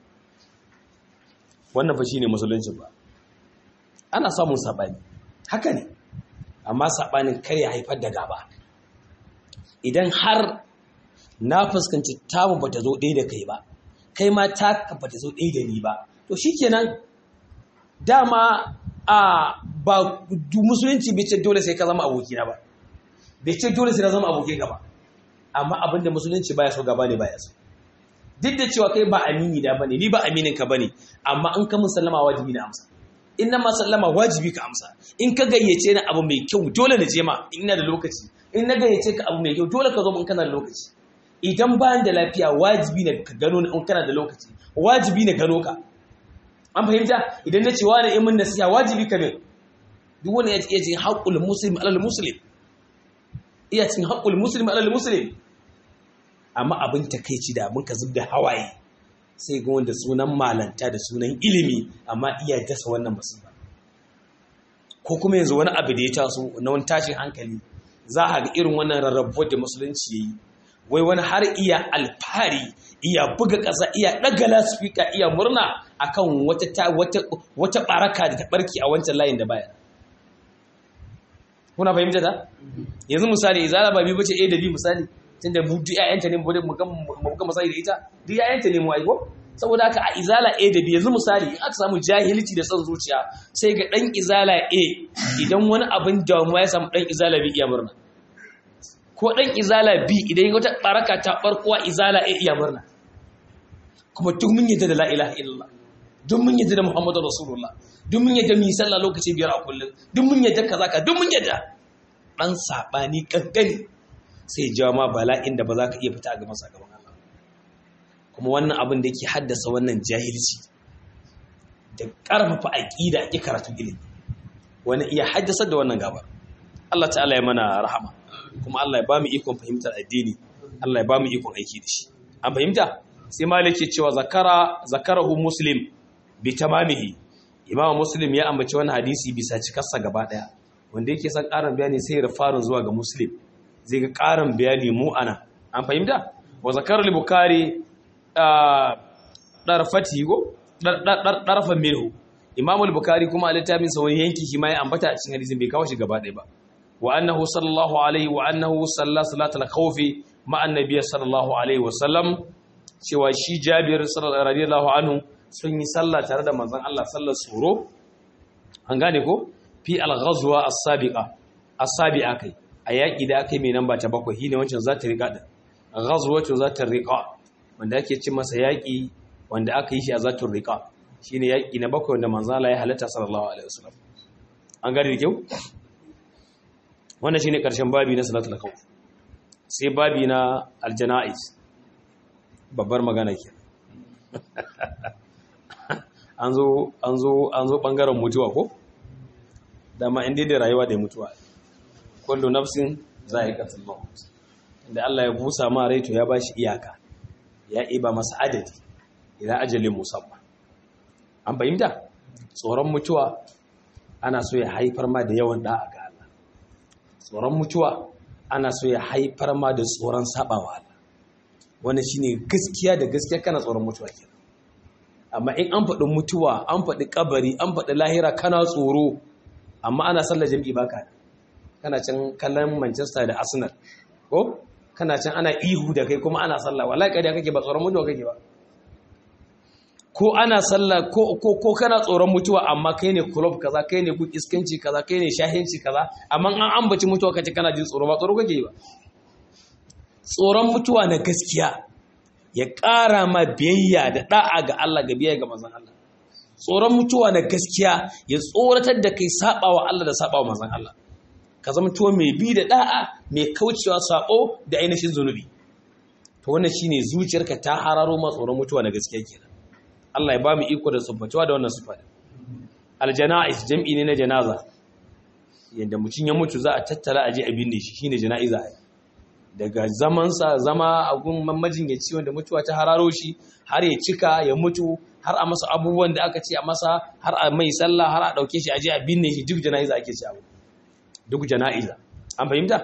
wannan fa shine musulunci ba ana samun sabani haka ne amma sabanin kar ya haifar da gaba idan har na fuskanci tamu bata zo ɗaya da kai ba kai ma ta bata zo ɗaya da ni ba to shikenan dama a ba musulunci bai ce dole sai ka zama abokina ba bai ce dole sai ka zama abokin gaba amma abinda musulunci baya so gaba ne baya so duk da cewa kai ba amini da bane ni ba aminin ka bane amma in ka musallama wajibi na amsa in na masallama wajibi ka amsa in ka gayyace ni abu mai kyau dole na je ma in ina da lokaci in na gayyace ka abu mai kyau dole ka zo in kana da lokaci idan bayan da lafiya wajibi ne ka gano in kana da lokaci wajibi ne gano ka an fahimta idan na ce wani in mun nasiha wajibi ka ne duk wani ya iya cin haƙƙul muslim alal muslim iya cin haƙƙul muslim alal muslim amma abin takeici da abin ka zub da hawaye sai ga wanda sunan malanta da sunan ilimi amma iya dasa wannan musiba ko kuma yanzu wani abu da ya taso na wani tashin hankali za a ga irin wannan rarrabuwar da musulunci yayi wai wani har iya alfari iya buga ƙasa iya ɗaga lasfika iya murna akan wata wata wata baraka da ta barki a wancan layin da baya kuna fahimta ta yanzu misali izala ba bi bace a da b misali tunda mu duk ƴaƴanta ne mu ga mu ga misali da ita duk ƴaƴanta ne mu ai ko saboda haka a izala a da b yanzu misali in aka samu jahilci da son zuciya sai ga dan izala a idan wani abin damuwa ya samu dan izala b iya murna ko dan izala b idan wata baraka ta barkuwa izala a iya murna kuma duk mun yadda da la ilaha illallah duk mun yadda da muhammadu rasulullah duk mun yadda mu yi sallah lokaci biyar a kullum duk mun yadda kaza ka duk mun yadda dan sabani kankani sai jawo ma bala'in da ba za ka iya fita a gaban sakamakon Allah kuma wannan abin da yake haddasa wannan jahilci da karfafa aqida ki karatu ilimi wani iya haddasa da wannan gaba Allah ta'ala ya mana rahama kuma Allah ya ba mu ikon fahimtar addini Allah ya ba mu ikon aiki da shi an fahimta sai malik ke cewa zakara zakarahu muslim bi tamamihi imam muslim ya ambaci wani hadisi bisa cikarsa gaba daya wanda yake son karin bayani sai ya farin zuwa ga muslim zai ga karin bayani mu ana an fahimta wa zakar al-bukhari darfati go darfan minhu imam al-bukhari kuma a littafin sa wani yanki shi ma ya ambata a cikin hadisin bai kawo shi gaba daya ba wa annahu sallallahu alaihi wa annahu salla salatul khawfi ma annabi sallallahu alaihi wa sallam cewa shi jabir radiyallahu anhu sun yi sallah tare da manzon Allah sallar tsoro an gane ko fi al-ghazwa as-sabiqa as-sabi'a kai a yaki da aka yi mai namba ta bakwai shine wancan za ta riqa din ghazwatu za ta riqa wanda ake cin masa yaki wanda aka yi shi a zatul riqa shine yaki na bakwai wanda manzon Allah ya halatta sallallahu alaihi wasallam an gane da kyau wannan shine karshen babi na salatul khawf sai babi na al-janaiz babbar magana ke an zo an zo an zo bangaren mutuwa ko dama inda da rayuwa da mutuwa kullu nafsin za'iqatul maut inda Allah ya busa ma rai to ya bashi iyaka ya iba masa adadi ila ajalin musamma an fahimta tsoron mutuwa ana so ya haifar ma da yawan da'a ga Allah tsoron mutuwa ana so ya haifar ma da tsoron sabawa Allah wannan shine gaskiya da gaskiya kana tsoron mutuwa kenan amma in an faɗi mutuwa an faɗi kabari an faɗi lahira kana tsoro amma ana sallar jami'i baka kana can kallon Manchester da Arsenal ko kana can ana ihu da kai kuma ana sallah wallahi kai da kake ba tsoron mutuwa kake ba ko ana sallah ko ko ko kana tsoron mutuwa amma kai ne club kaza kai ne ku iskanci kaza kai ne shahinci kaza amma an ambaci mutuwa kace kana jin tsoro ba tsoro kake ba tsoron mutuwa na gaskiya ya ƙara ma biyayya da ɗa'a ga Allah ga biyayya ga manzon Allah tsoron mutuwa na gaskiya ya tsoratar da kai saɓawa Allah da saɓawa manzon Allah ka zama tuwo mai bi da ɗa'a mai kaucewa saɓo da ainihin zunubi to wannan shine zuciyarka ta hararo ma tsoron mutuwa na gaskiya kenan Allah ya ba mu iko da tsubbatuwa da wannan sifa aljana'is jam'i ne na janaza yadda mutum ya mutu za a tattara a je a binne shi shine jana'iza daga zamansa zama a gun majinyaci wanda mutuwa ta hararo shi har ya cika ya mutu har a masa abubuwan da aka ce a masa har a mai sallah har a dauke shi a je a binne shi duk jana'iza ake ci abu duk jana'iza an fahimta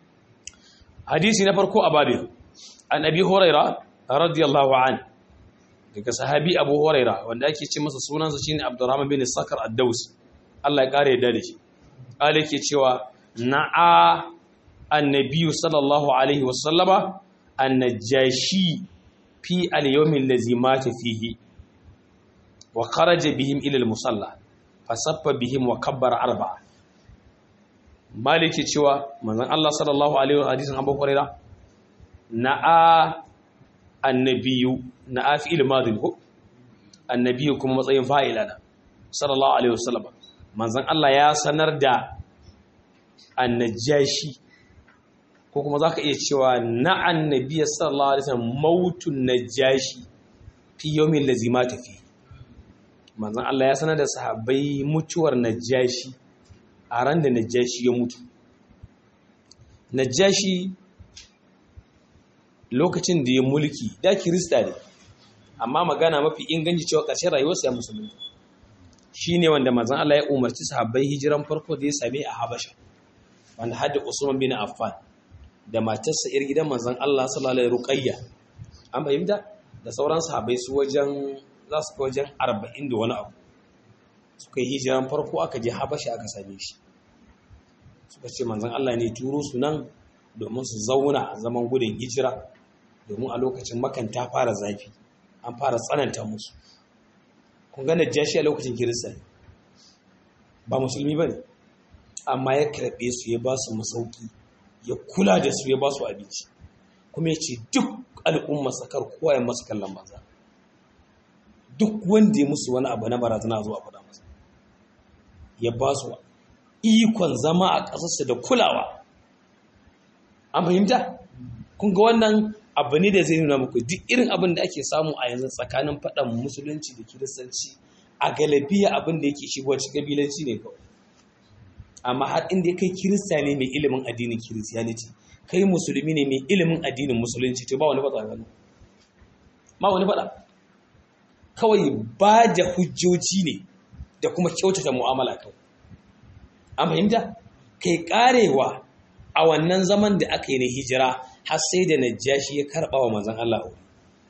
hadisi na farko a babin an abi huraira radiyallahu an daga sahabi abu huraira wanda ake ce masa sunansa shine abdurrahman bin sakar ad-daus Allah ya kare da shi Allah yake cewa na'a annabiyu sallallahu alaihi wasallama annajashi fi al-yawmin allazi mata fihi wa kharaja bihim ila al-musalla fasaffa bihim wa kabbara arba'a maliki cewa manzon Allah sallallahu alaihi wa hadisin Abu Hurairah na'a annabiyu na'a fi ilmadin ko annabiyu kuma matsayin fa'ila na sallallahu alaihi wasallam manzon Allah ya sanar da annajashi ko kuma zaka iya cewa na annabiy sallallahu alaihi wasallam mautun najashi fi yawmin lazimata fi manzon Allah ya sanar da sahabbai mutuwar najashi a ran da najashi ya mutu najashi lokacin da ya mulki da kirista ne amma magana mafi inganci cewa ƙarshen rayuwarsa ya musulunta shi ne wanda mazan Allah ya umarci sahabbai hijiran farko da ya same a Habasha wanda hadda Usman bin Affan da matarsa ir gidan manzon Allah sallallahu alaihi ruqayya an fahimta da sauran sahabbai su wajen za su wajen 40 da wani abu suka yi hijiran farko aka je Habasha aka same shi suka ce manzon Allah ne turo su nan domin su zauna a zaman gudun hijira domin a lokacin makan ta fara zafi an fara tsananta musu kun ga najashi a lokacin kirista ba musulmi ba ne amma ya karɓe su ya ba su masauki ya kula da su ya ba su abinci kuma ya ce duk al'umma sakar kowa ya masu kallon banza duk wanda ya musu wani abu na barazana zuwa faɗa masa ya ba su ikon zama a ƙasarsa da kulawa an fahimta kun ga wannan abu ne da zai nuna muku duk irin abin da ake samu a yanzu tsakanin faɗan musulunci da kiristanci a galabiya abin da yake shigowa cikin kabilanci ne kawai amma har inda kai kirista ne mai ilimin addinin kiristiyaniti kai musulmi ne mai ilimin addinin musulunci to ba wani faɗa gano ba wani faɗa kawai ba da hujjoji ne da kuma kyautata mu'amala kawai an fahimta kai karewa a wannan zaman da aka yi na hijira har sai da najashi ya karɓa wa manzan Allah aure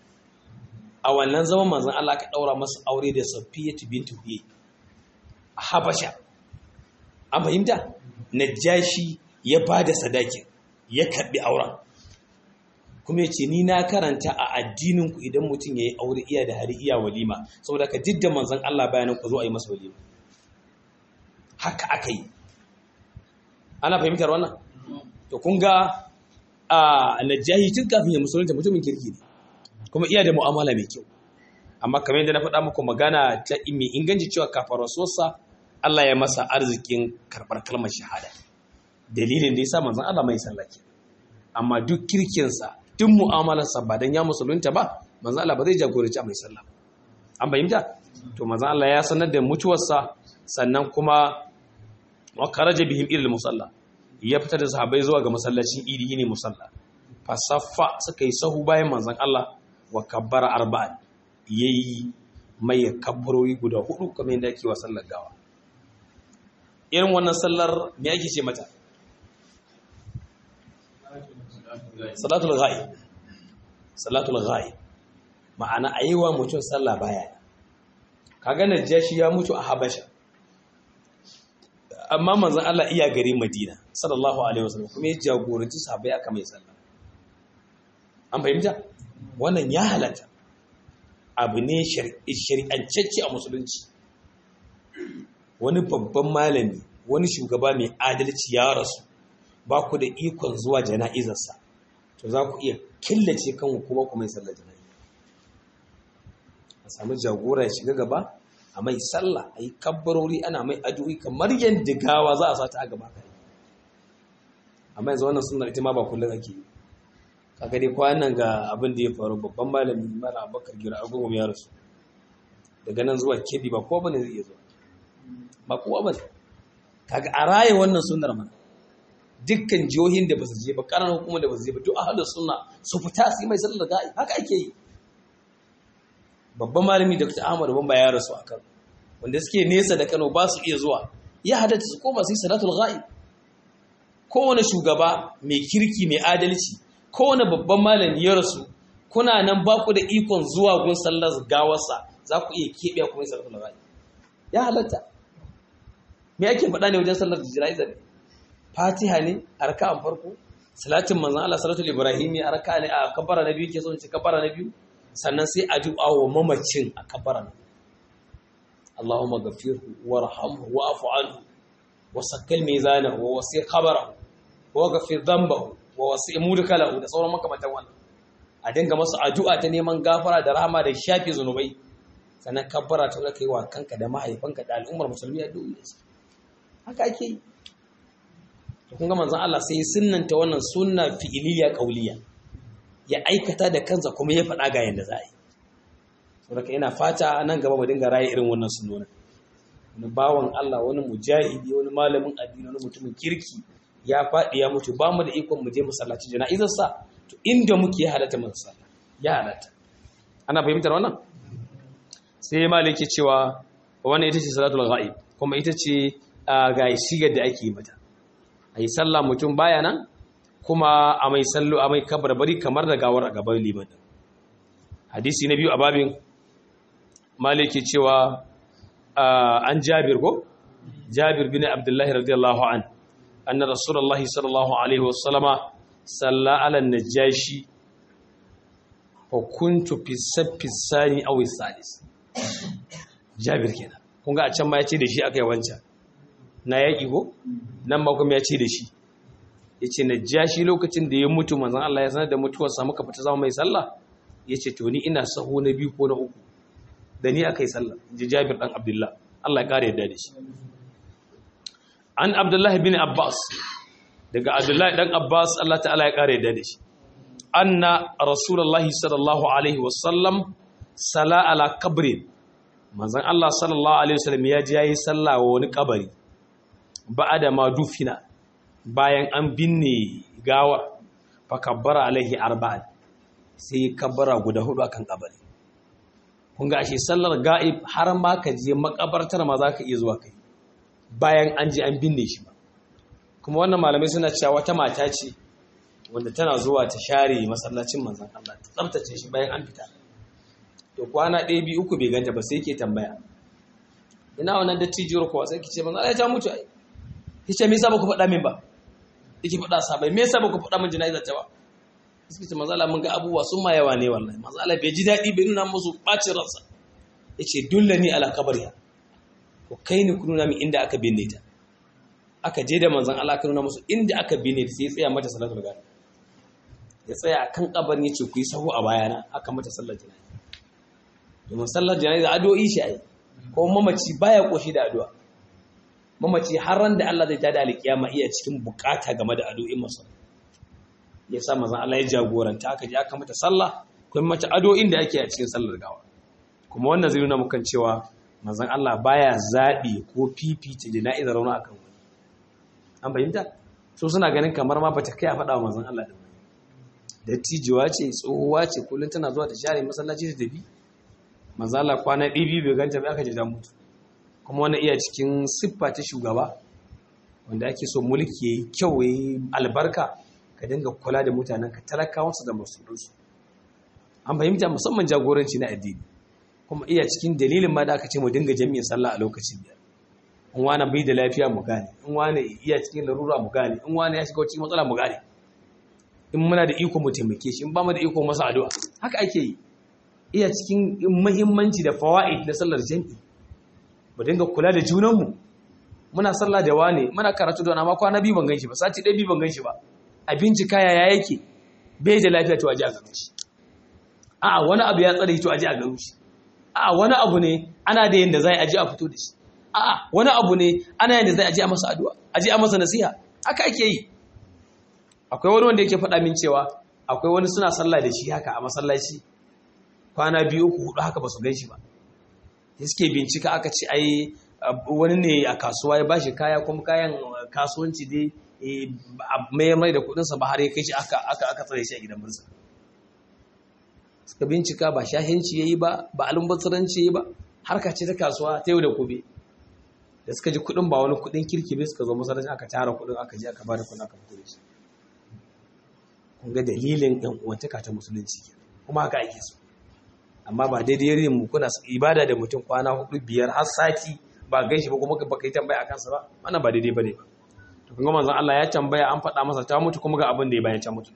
a wannan zaman manzan Allah ka ɗaura masa aure da Safiyatu bintu Huyay a Habasha an fahimta najashi ya ba da sadakin ya karɓi auren kuma ya ce ni na karanta a addininku idan mutum ya yi aure iya da hari iya walima saboda ka didda manzan Allah bayanan ku zo a yi masa walima haka aka yi ana fahimtar wannan to kun ga a najahi tun kafin ya musulunta mutumin kirki ne kuma iya da mu'amala mai kyau amma kamar yadda na faɗa muku magana ta mai inganci cewa kafin rasuwarsa Allah ya masa arzikin karɓar kalmar shahada dalilin da ya sa manzon Allah mai sallake amma duk kirkinsa duk mu'amalarsa ba dan ya musulunta ba manzon Allah ba zai jagoranci mai sallah an fahimta to manzon Allah ya sanar da mutuwarsa sannan kuma wa kharaja bihim ila musalla ya fita da sahabbai zuwa ga masallacin idi ne musalla fasaffa suka yi sahu bayan manzon Allah wa kabbara arba'an yayi mai kabbarori guda hudu kamar yadda ake wa sallar gawa irin wannan sallar me ake ce mata salatul ghaib salatul ghaib ma'ana ayiwa mutum sallah baya kaga najashi ya mutu a habasha amma manzon Allah iya gari Madina sallallahu alaihi wasallam kuma ya jagoranci sahabbai aka mai sallah an fahimta wannan ya halatta abu ne shari'ancacce a musulunci wani babban malami wani shugaba mai adalci ya rasu ba ku da ikon zuwa jana'izarsa to za ku iya killace kanku kuma ku mai sallar jana'iza a samu jagora ya shiga gaba a mai sallah a yi kabbarori ana mai addu'o'i kamar yadda gawa za a sa ta a gaba kai amma yanzu wannan sunnar ita ma ba kullum ake yi kaga dai kwanan ga abin da ya faru babban malami mala abakar gira agogo ya rasu daga nan zuwa kedi ba kowa bane zai iya zuwa ba kowa bane kaga a raye wannan sunnar mana dukkan jihohin da basu je ba karan hukumar da basu je ba duk ahlus sunna su fita su yi mai sallar ga'i haka ake yi babban malami Dr. Ahmad Bamba ya rasu a Kano wanda suke nesa da Kano ba su iya zuwa ya hadatta su koma su yi salatul ghaib kowane shugaba mai kirki mai adalci kowane babban malami ya rasu kuna nan ba ku da ikon zuwa gun sallar gawarsa za ku iya keɓe kuma yi salatul ghaib ya halatta me ake faɗa ne wajen sallar jira'iza ne fatiha ne a raka'an farko salatin manzon Allah salatul ibrahimi a raka'a ne a kabbara na biyu ke so ce kabbara na biyu sannan sai addu'a wa mamacin a kabbara na Allahumma ghafirhu warhamhu wa'fu anhu wa sakkal mizanahu wa wasi khabarahu wa ghafir dhanbahu wa wasi mudkalahu da sauran makamantan wannan a dinga masa addu'a ta neman gafara da rahama da shafi zunubai sannan kabbara ta zaka yi wa kanka da mahaifanka da al'ummar musulmi addu'a haka ake yi to kun ga manzon Allah sai sunnanta wannan sunna fi'iliya qauliya ya aikata da kansa kuma ya faɗa ga yanda za a yi saboda ina fata nan gaba mu dinga raye irin wannan sunnona wani bawan Allah wani mujahidi wani malamin addini wani mutumin kirki ya faɗi ya mutu ba mu da ikon mu je masallaci jana'izar sa to inda muke ya halatta mu sallah ya halatta ana fahimtar wannan sai maliki cewa wannan ita ce salatul ghaib kuma ita ce ga shigar da ake yi mata a yi sallah mutum baya nan kuma a mai sallo a mai kabarbari kamar da gawar a gaban liman hadisi na biyu a babin maliki cewa an jabir ko jabir bin abdullahi radiyallahu an anna rasulullahi sallallahu alaihi wasallama salla ala najashi fa kuntu fi saffi sani aw salis jabir kenan kun ga a can ma ya ce da shi akai wancan na yaki ko nan ma kuma ya ce da shi yace najashi lokacin da ya mutu manzon Allah ya sanar da mutuwar sa muka fita zama mai sallah yace to ni ina saho na biyu ko na uku da ni akai sallah ji jabir dan abdullah Allah ya kare yadda da shi an abdullah bin abbas daga abdullah dan abbas Allah ta'ala ya kare yadda da shi anna rasulullahi sallallahu alaihi wasallam sala ala kabrin manzon Allah sallallahu alaihi wasallam ya ji yayi sallah wa wani kabari ba'ada ma dufina bayan an binne gawa fa kabbara alaihi arba'an sai kabbara guda hudu akan kabari kun ga ashe sallar ga'ib har ma ka je makabartar ma za ka iya zuwa kai bayan an je an binne shi ba kuma wannan malamai suna cewa wata mata ce wanda tana zuwa ta share masallacin manzon Allah ta tsaftace shi bayan an fita to kwana ɗaya biyu uku bai ganta ba sai ke tambaya ina wannan dattijiyar kuwa sai ki ce manzon Allah ya mutu ai kice me yasa ba ku faɗa min ba yake faɗa sabai me yasa ba ku faɗa min jana'izar ta ba suka ce manzon Allah mun ga abubuwa sun ma yawa ne wallahi manzon Allah bai ji daɗi bai nuna musu ɓacin ransa yace dullani ala kabariya ko kai ni ku nuna min inda aka binne ta aka je da manzon Allah aka nuna musu inda aka binne ta sai ya tsaya mata salatul ghaib ya tsaya a kan kabarin ya ce ku yi sahu a bayana aka mata sallar jana'iza domin sallar jana'iza addu'o'i shi ai ko mamaci baya koshi da addu'a mamaci har ran da Allah zai tada alkiyama iya cikin bukata game da addu'o'in masa ya sa manzon Allah ya jagoranta aka je aka mata sallah kuma mata addu'o'in da ake a cikin sallar gawa kuma wannan zai nuna mukan cewa manzon Allah baya zabi ko fifita jana'izar rauna akan wani an fahimta so suna ganin kamar ma bata kai a faɗa wa manzon Allah din dattijuwa ce tsohuwa ce kullum tana zuwa ta share masallaci ta tafi manzala kwana ɗibi bai ganta bai aka ji mutu kuma wani iya cikin siffa ta shugaba wanda ake so mulki ya yi kyau ya yi albarka ka dinga kula da mutanen ka talakawansu da masulunsu an fahimta musamman jagoranci na addini kuma iya cikin dalilin ma da aka ce mu dinga jami'in sallah a lokacin biyar in wani bai da lafiya mu gane in wani iya cikin larura mu gane in wani ya shiga cikin matsala mu gane in muna da iko mu taimake shi in ba mu da iko masa addu'a haka ake yi iya cikin muhimmanci da fawaid na sallar jami'i mu dinga kula da junanmu muna sallah da wane muna karatu da amma kwana biyu ban ganshi ba sati ɗaya biyu ban ganshi ba a bincika yaya yake bai da lafiya to aje a gano shi a'a wani abu ya tsare to aje a gano shi a'a wani abu ne ana da yanda zai aje a fito da shi a'a wani abu ne ana yanda zai aje a masa addu'a aje a masa nasiha haka ake yi akwai wani wanda yake faɗa min cewa akwai wani suna sallah da shi haka a masallaci kwana biyu uku hudu haka ba su gan shi ba suke bincika aka ce ai wani ne a kasuwa ya bashi kaya kuma kayan kasuwanci dai mai mai da kudinsa ba har ya kai shi aka aka tsare shi a gidan bursa suka bincika ba shahinci yayi ba ba almubazzaranci yayi ba harka ce ta kasuwa ta yau da gobe da suka ji kudin ba wani kudin kirki bai suka zo masallaci aka tara kudin aka je aka bada kudin aka fito da shi kun ga dalilin ɗan uwantaka ta musulunci kuma haka ake so amma ba daidai yin mu kuna ibada da mutum kwana hudu biyar har sati ba gan shi ba kuma ba kai tambaya akan sa ba wannan ba daidai bane ba to kun ga manzon Allah ya tambaya an faɗa masa ta mutu kuma ga abin da ya bayan ta mutu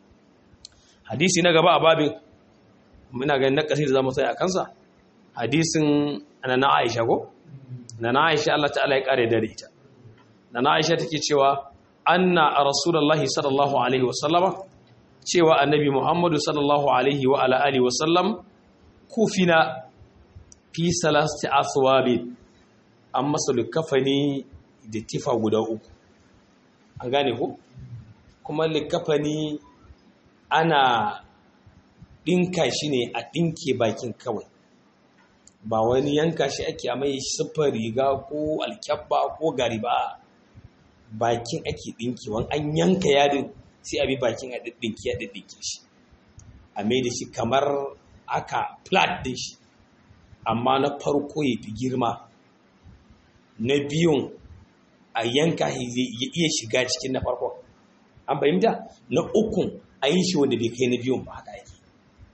hadisi na gaba a babin muna ganin na kasi da zamu tsaya akan sa hadisin na Aisha ko na Aisha Allah ta'ala ya kare da ita na Aisha take cewa anna rasulullahi sallallahu alaihi wasallama cewa annabi Muhammadu sallallahu alaihi wa ala alihi wasallam kufina fi salasti aswabi an masa likafani da tifa guda uku an gane ku kuma likafani ana ɗinka shi ne a ɗinke bakin kawai ba wani yanka shi ake a mai siffar riga ko alkyabba ko gari ba bakin ake ɗinkewan an yanka yadin sai a bi bakin a ɗinki ya ɗinke shi a mai da shi kamar aka flat din shi amma na farko ya fi girma na biyun a yanka ya iya shiga cikin na farko an fahimta na ukun a yi shi wanda bai kai na biyun ba haka yake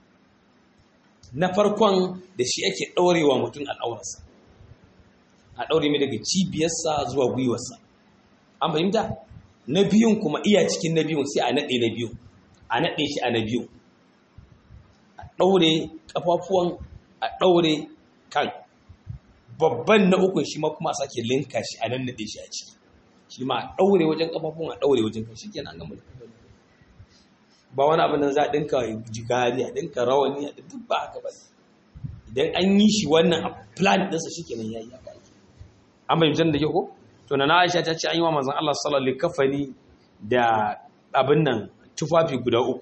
na farkon da shi ake ɗaurewa mutum al'aurarsa a ɗaure mai daga cibiyarsa zuwa gwiwarsa an fahimta na biyun kuma iya cikin na biyun sai a naɗe na biyun a naɗe shi a na biyun a ɗaure ƙafafuwan a ɗaure kan babban na ukun shi ma kuma a sake linka shi a nan naɗe shi a ciki shi ma a ɗaure wajen ƙafafuwan a ɗaure wajen kan shi kenan gama ba wani abin da za a ɗinka jigari a ɗinka rawani a duk ba haka ba idan an yi shi wannan a plan ɗinsa shi kenan ya yi haka ake an bayyana da ke ko to na Aisha ta ce an yi wa manzon Allah sallallahu alaihi kafani da abin nan tufafi guda uku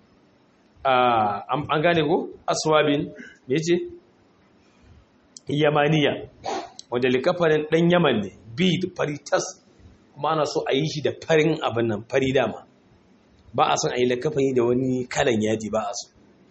an gane ko aswabin me yace yamaniya wanda likafanin dan yaman ne bi fari tas kuma ana so a yi shi da farin abin nan fari dama ba a son a yi likafani da wani kalan yaji ba a so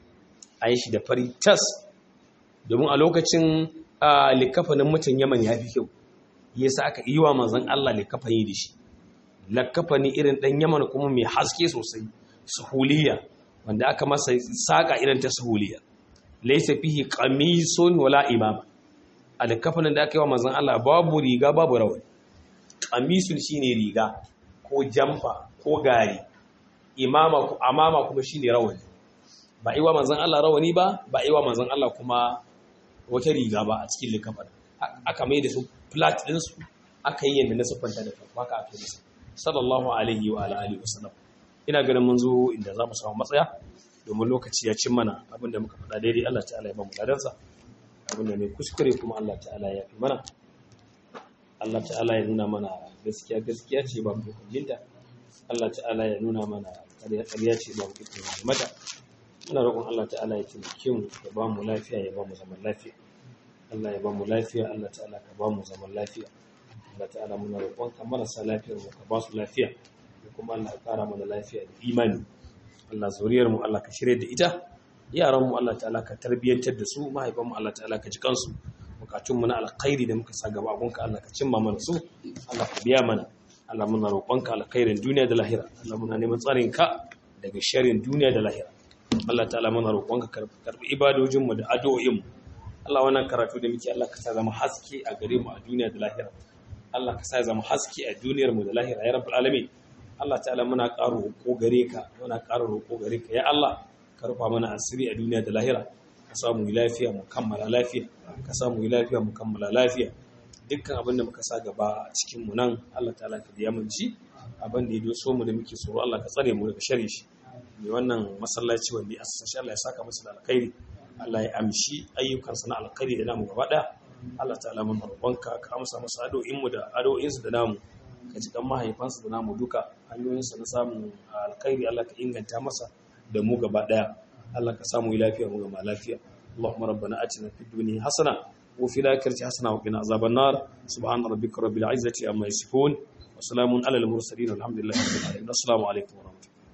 a yi shi da fari tas domin a lokacin likafanin mutum yaman ya fi kyau yasa aka yi wa manzon Allah likafani da shi likafani irin dan Yaman kuma mai haske sosai suhuliya wanda aka masa saka irin ta suhuliya laysa fihi qamisun wala imama alkafanin da aka yi wa manzon Allah babu riga babu rawani qamisun shine riga ko jamfa ko gari imama ko amama kuma shine rawani ba yi wa manzon Allah rawani ba ba yi wa manzon Allah kuma wata riga ba a cikin likafanin aka mai da su flat ɗinsu aka yi yadda na siffanta da farko haka aka yi sallallahu alaihi wa alihi wa sallam ina ganin mun zo inda za mu samu matsaya domin lokaci ya cin mana abinda muka faɗa daidai Allah ta'ala ya ba mu ladansa abinda ne kuskure kuma Allah ta'ala ya fi mana Allah ta'ala ya nuna mana gaskiya gaskiya ce ba mu jinta Allah ta'ala ya nuna mana ƙarya ƙarya ce ba mu ikon mata muna roƙon Allah ta'ala ya taimake mu ya ba mu lafiya ya ba mu zaman lafiya Allah ya ba mu lafiya Allah ta'ala ka ba mu zaman lafiya Allah ta'ala muna roƙon ka marasa lafiyar mu ka ba su lafiya da kuma Allah ka kara mana lafiya da imani Allah zuriyar mu Allah ka shirye da ita yaran mu Allah ta'ala ka tarbiyyantar da su mahaifan mu Allah ta'ala ka ji kansu bukatun mu na alkhairi da muka sa gaba abun ka Allah ka cimma mana su Allah ka biya mana Allah muna roƙon ka alkhairin duniya da lahira Allah muna neman tsarin ka daga sharrin duniya da lahira Allah ta'ala muna roƙon ka karbi ibadojin mu da addu'o'in mu Allah wannan karatu da muke Allah ka sa zama haske a gare mu a duniya da lahira Allah ka sa zama haske a duniyar mu da lahira ya rabbul alamin Allah ta'ala muna ƙaro roƙo gare ka muna ƙaro roƙo gare ka ya Allah ka rufa mana asiri a duniya da lahira ka samu lafiya mu kammala lafiya ka samu lafiya mu kammala lafiya dukkan abin da muka sa gaba a cikin mu nan Allah ta'ala ka biya mun shi abin da ya doso mu da muke tsoro Allah ka tsare mu daga sharri shi mai wannan masallaci wanda ya asasa shi Allah ya saka masa da alkhairi Allah ya amshi ayyukansa na alkhairi da namu gaba ɗaya Allah ta'ala mun roƙonka ka amsa masa addu'o'in mu da addu'o'insu da namu ka ji kan mahaifansa da namu duka hanyoyinsa na samun alkhairi Allah ka inganta masa da mu gaba ɗaya Allah ka samu lafiya mu gama lafiya Allahumma rabbana atina fid dunya hasana wa fil akhirati hasana wa qina azaban nar subhana rabbika rabbil izzati amma yasifun wa salamun alal mursalin walhamdulillahi rabbil alamin assalamu alaikum wa rahmatullahi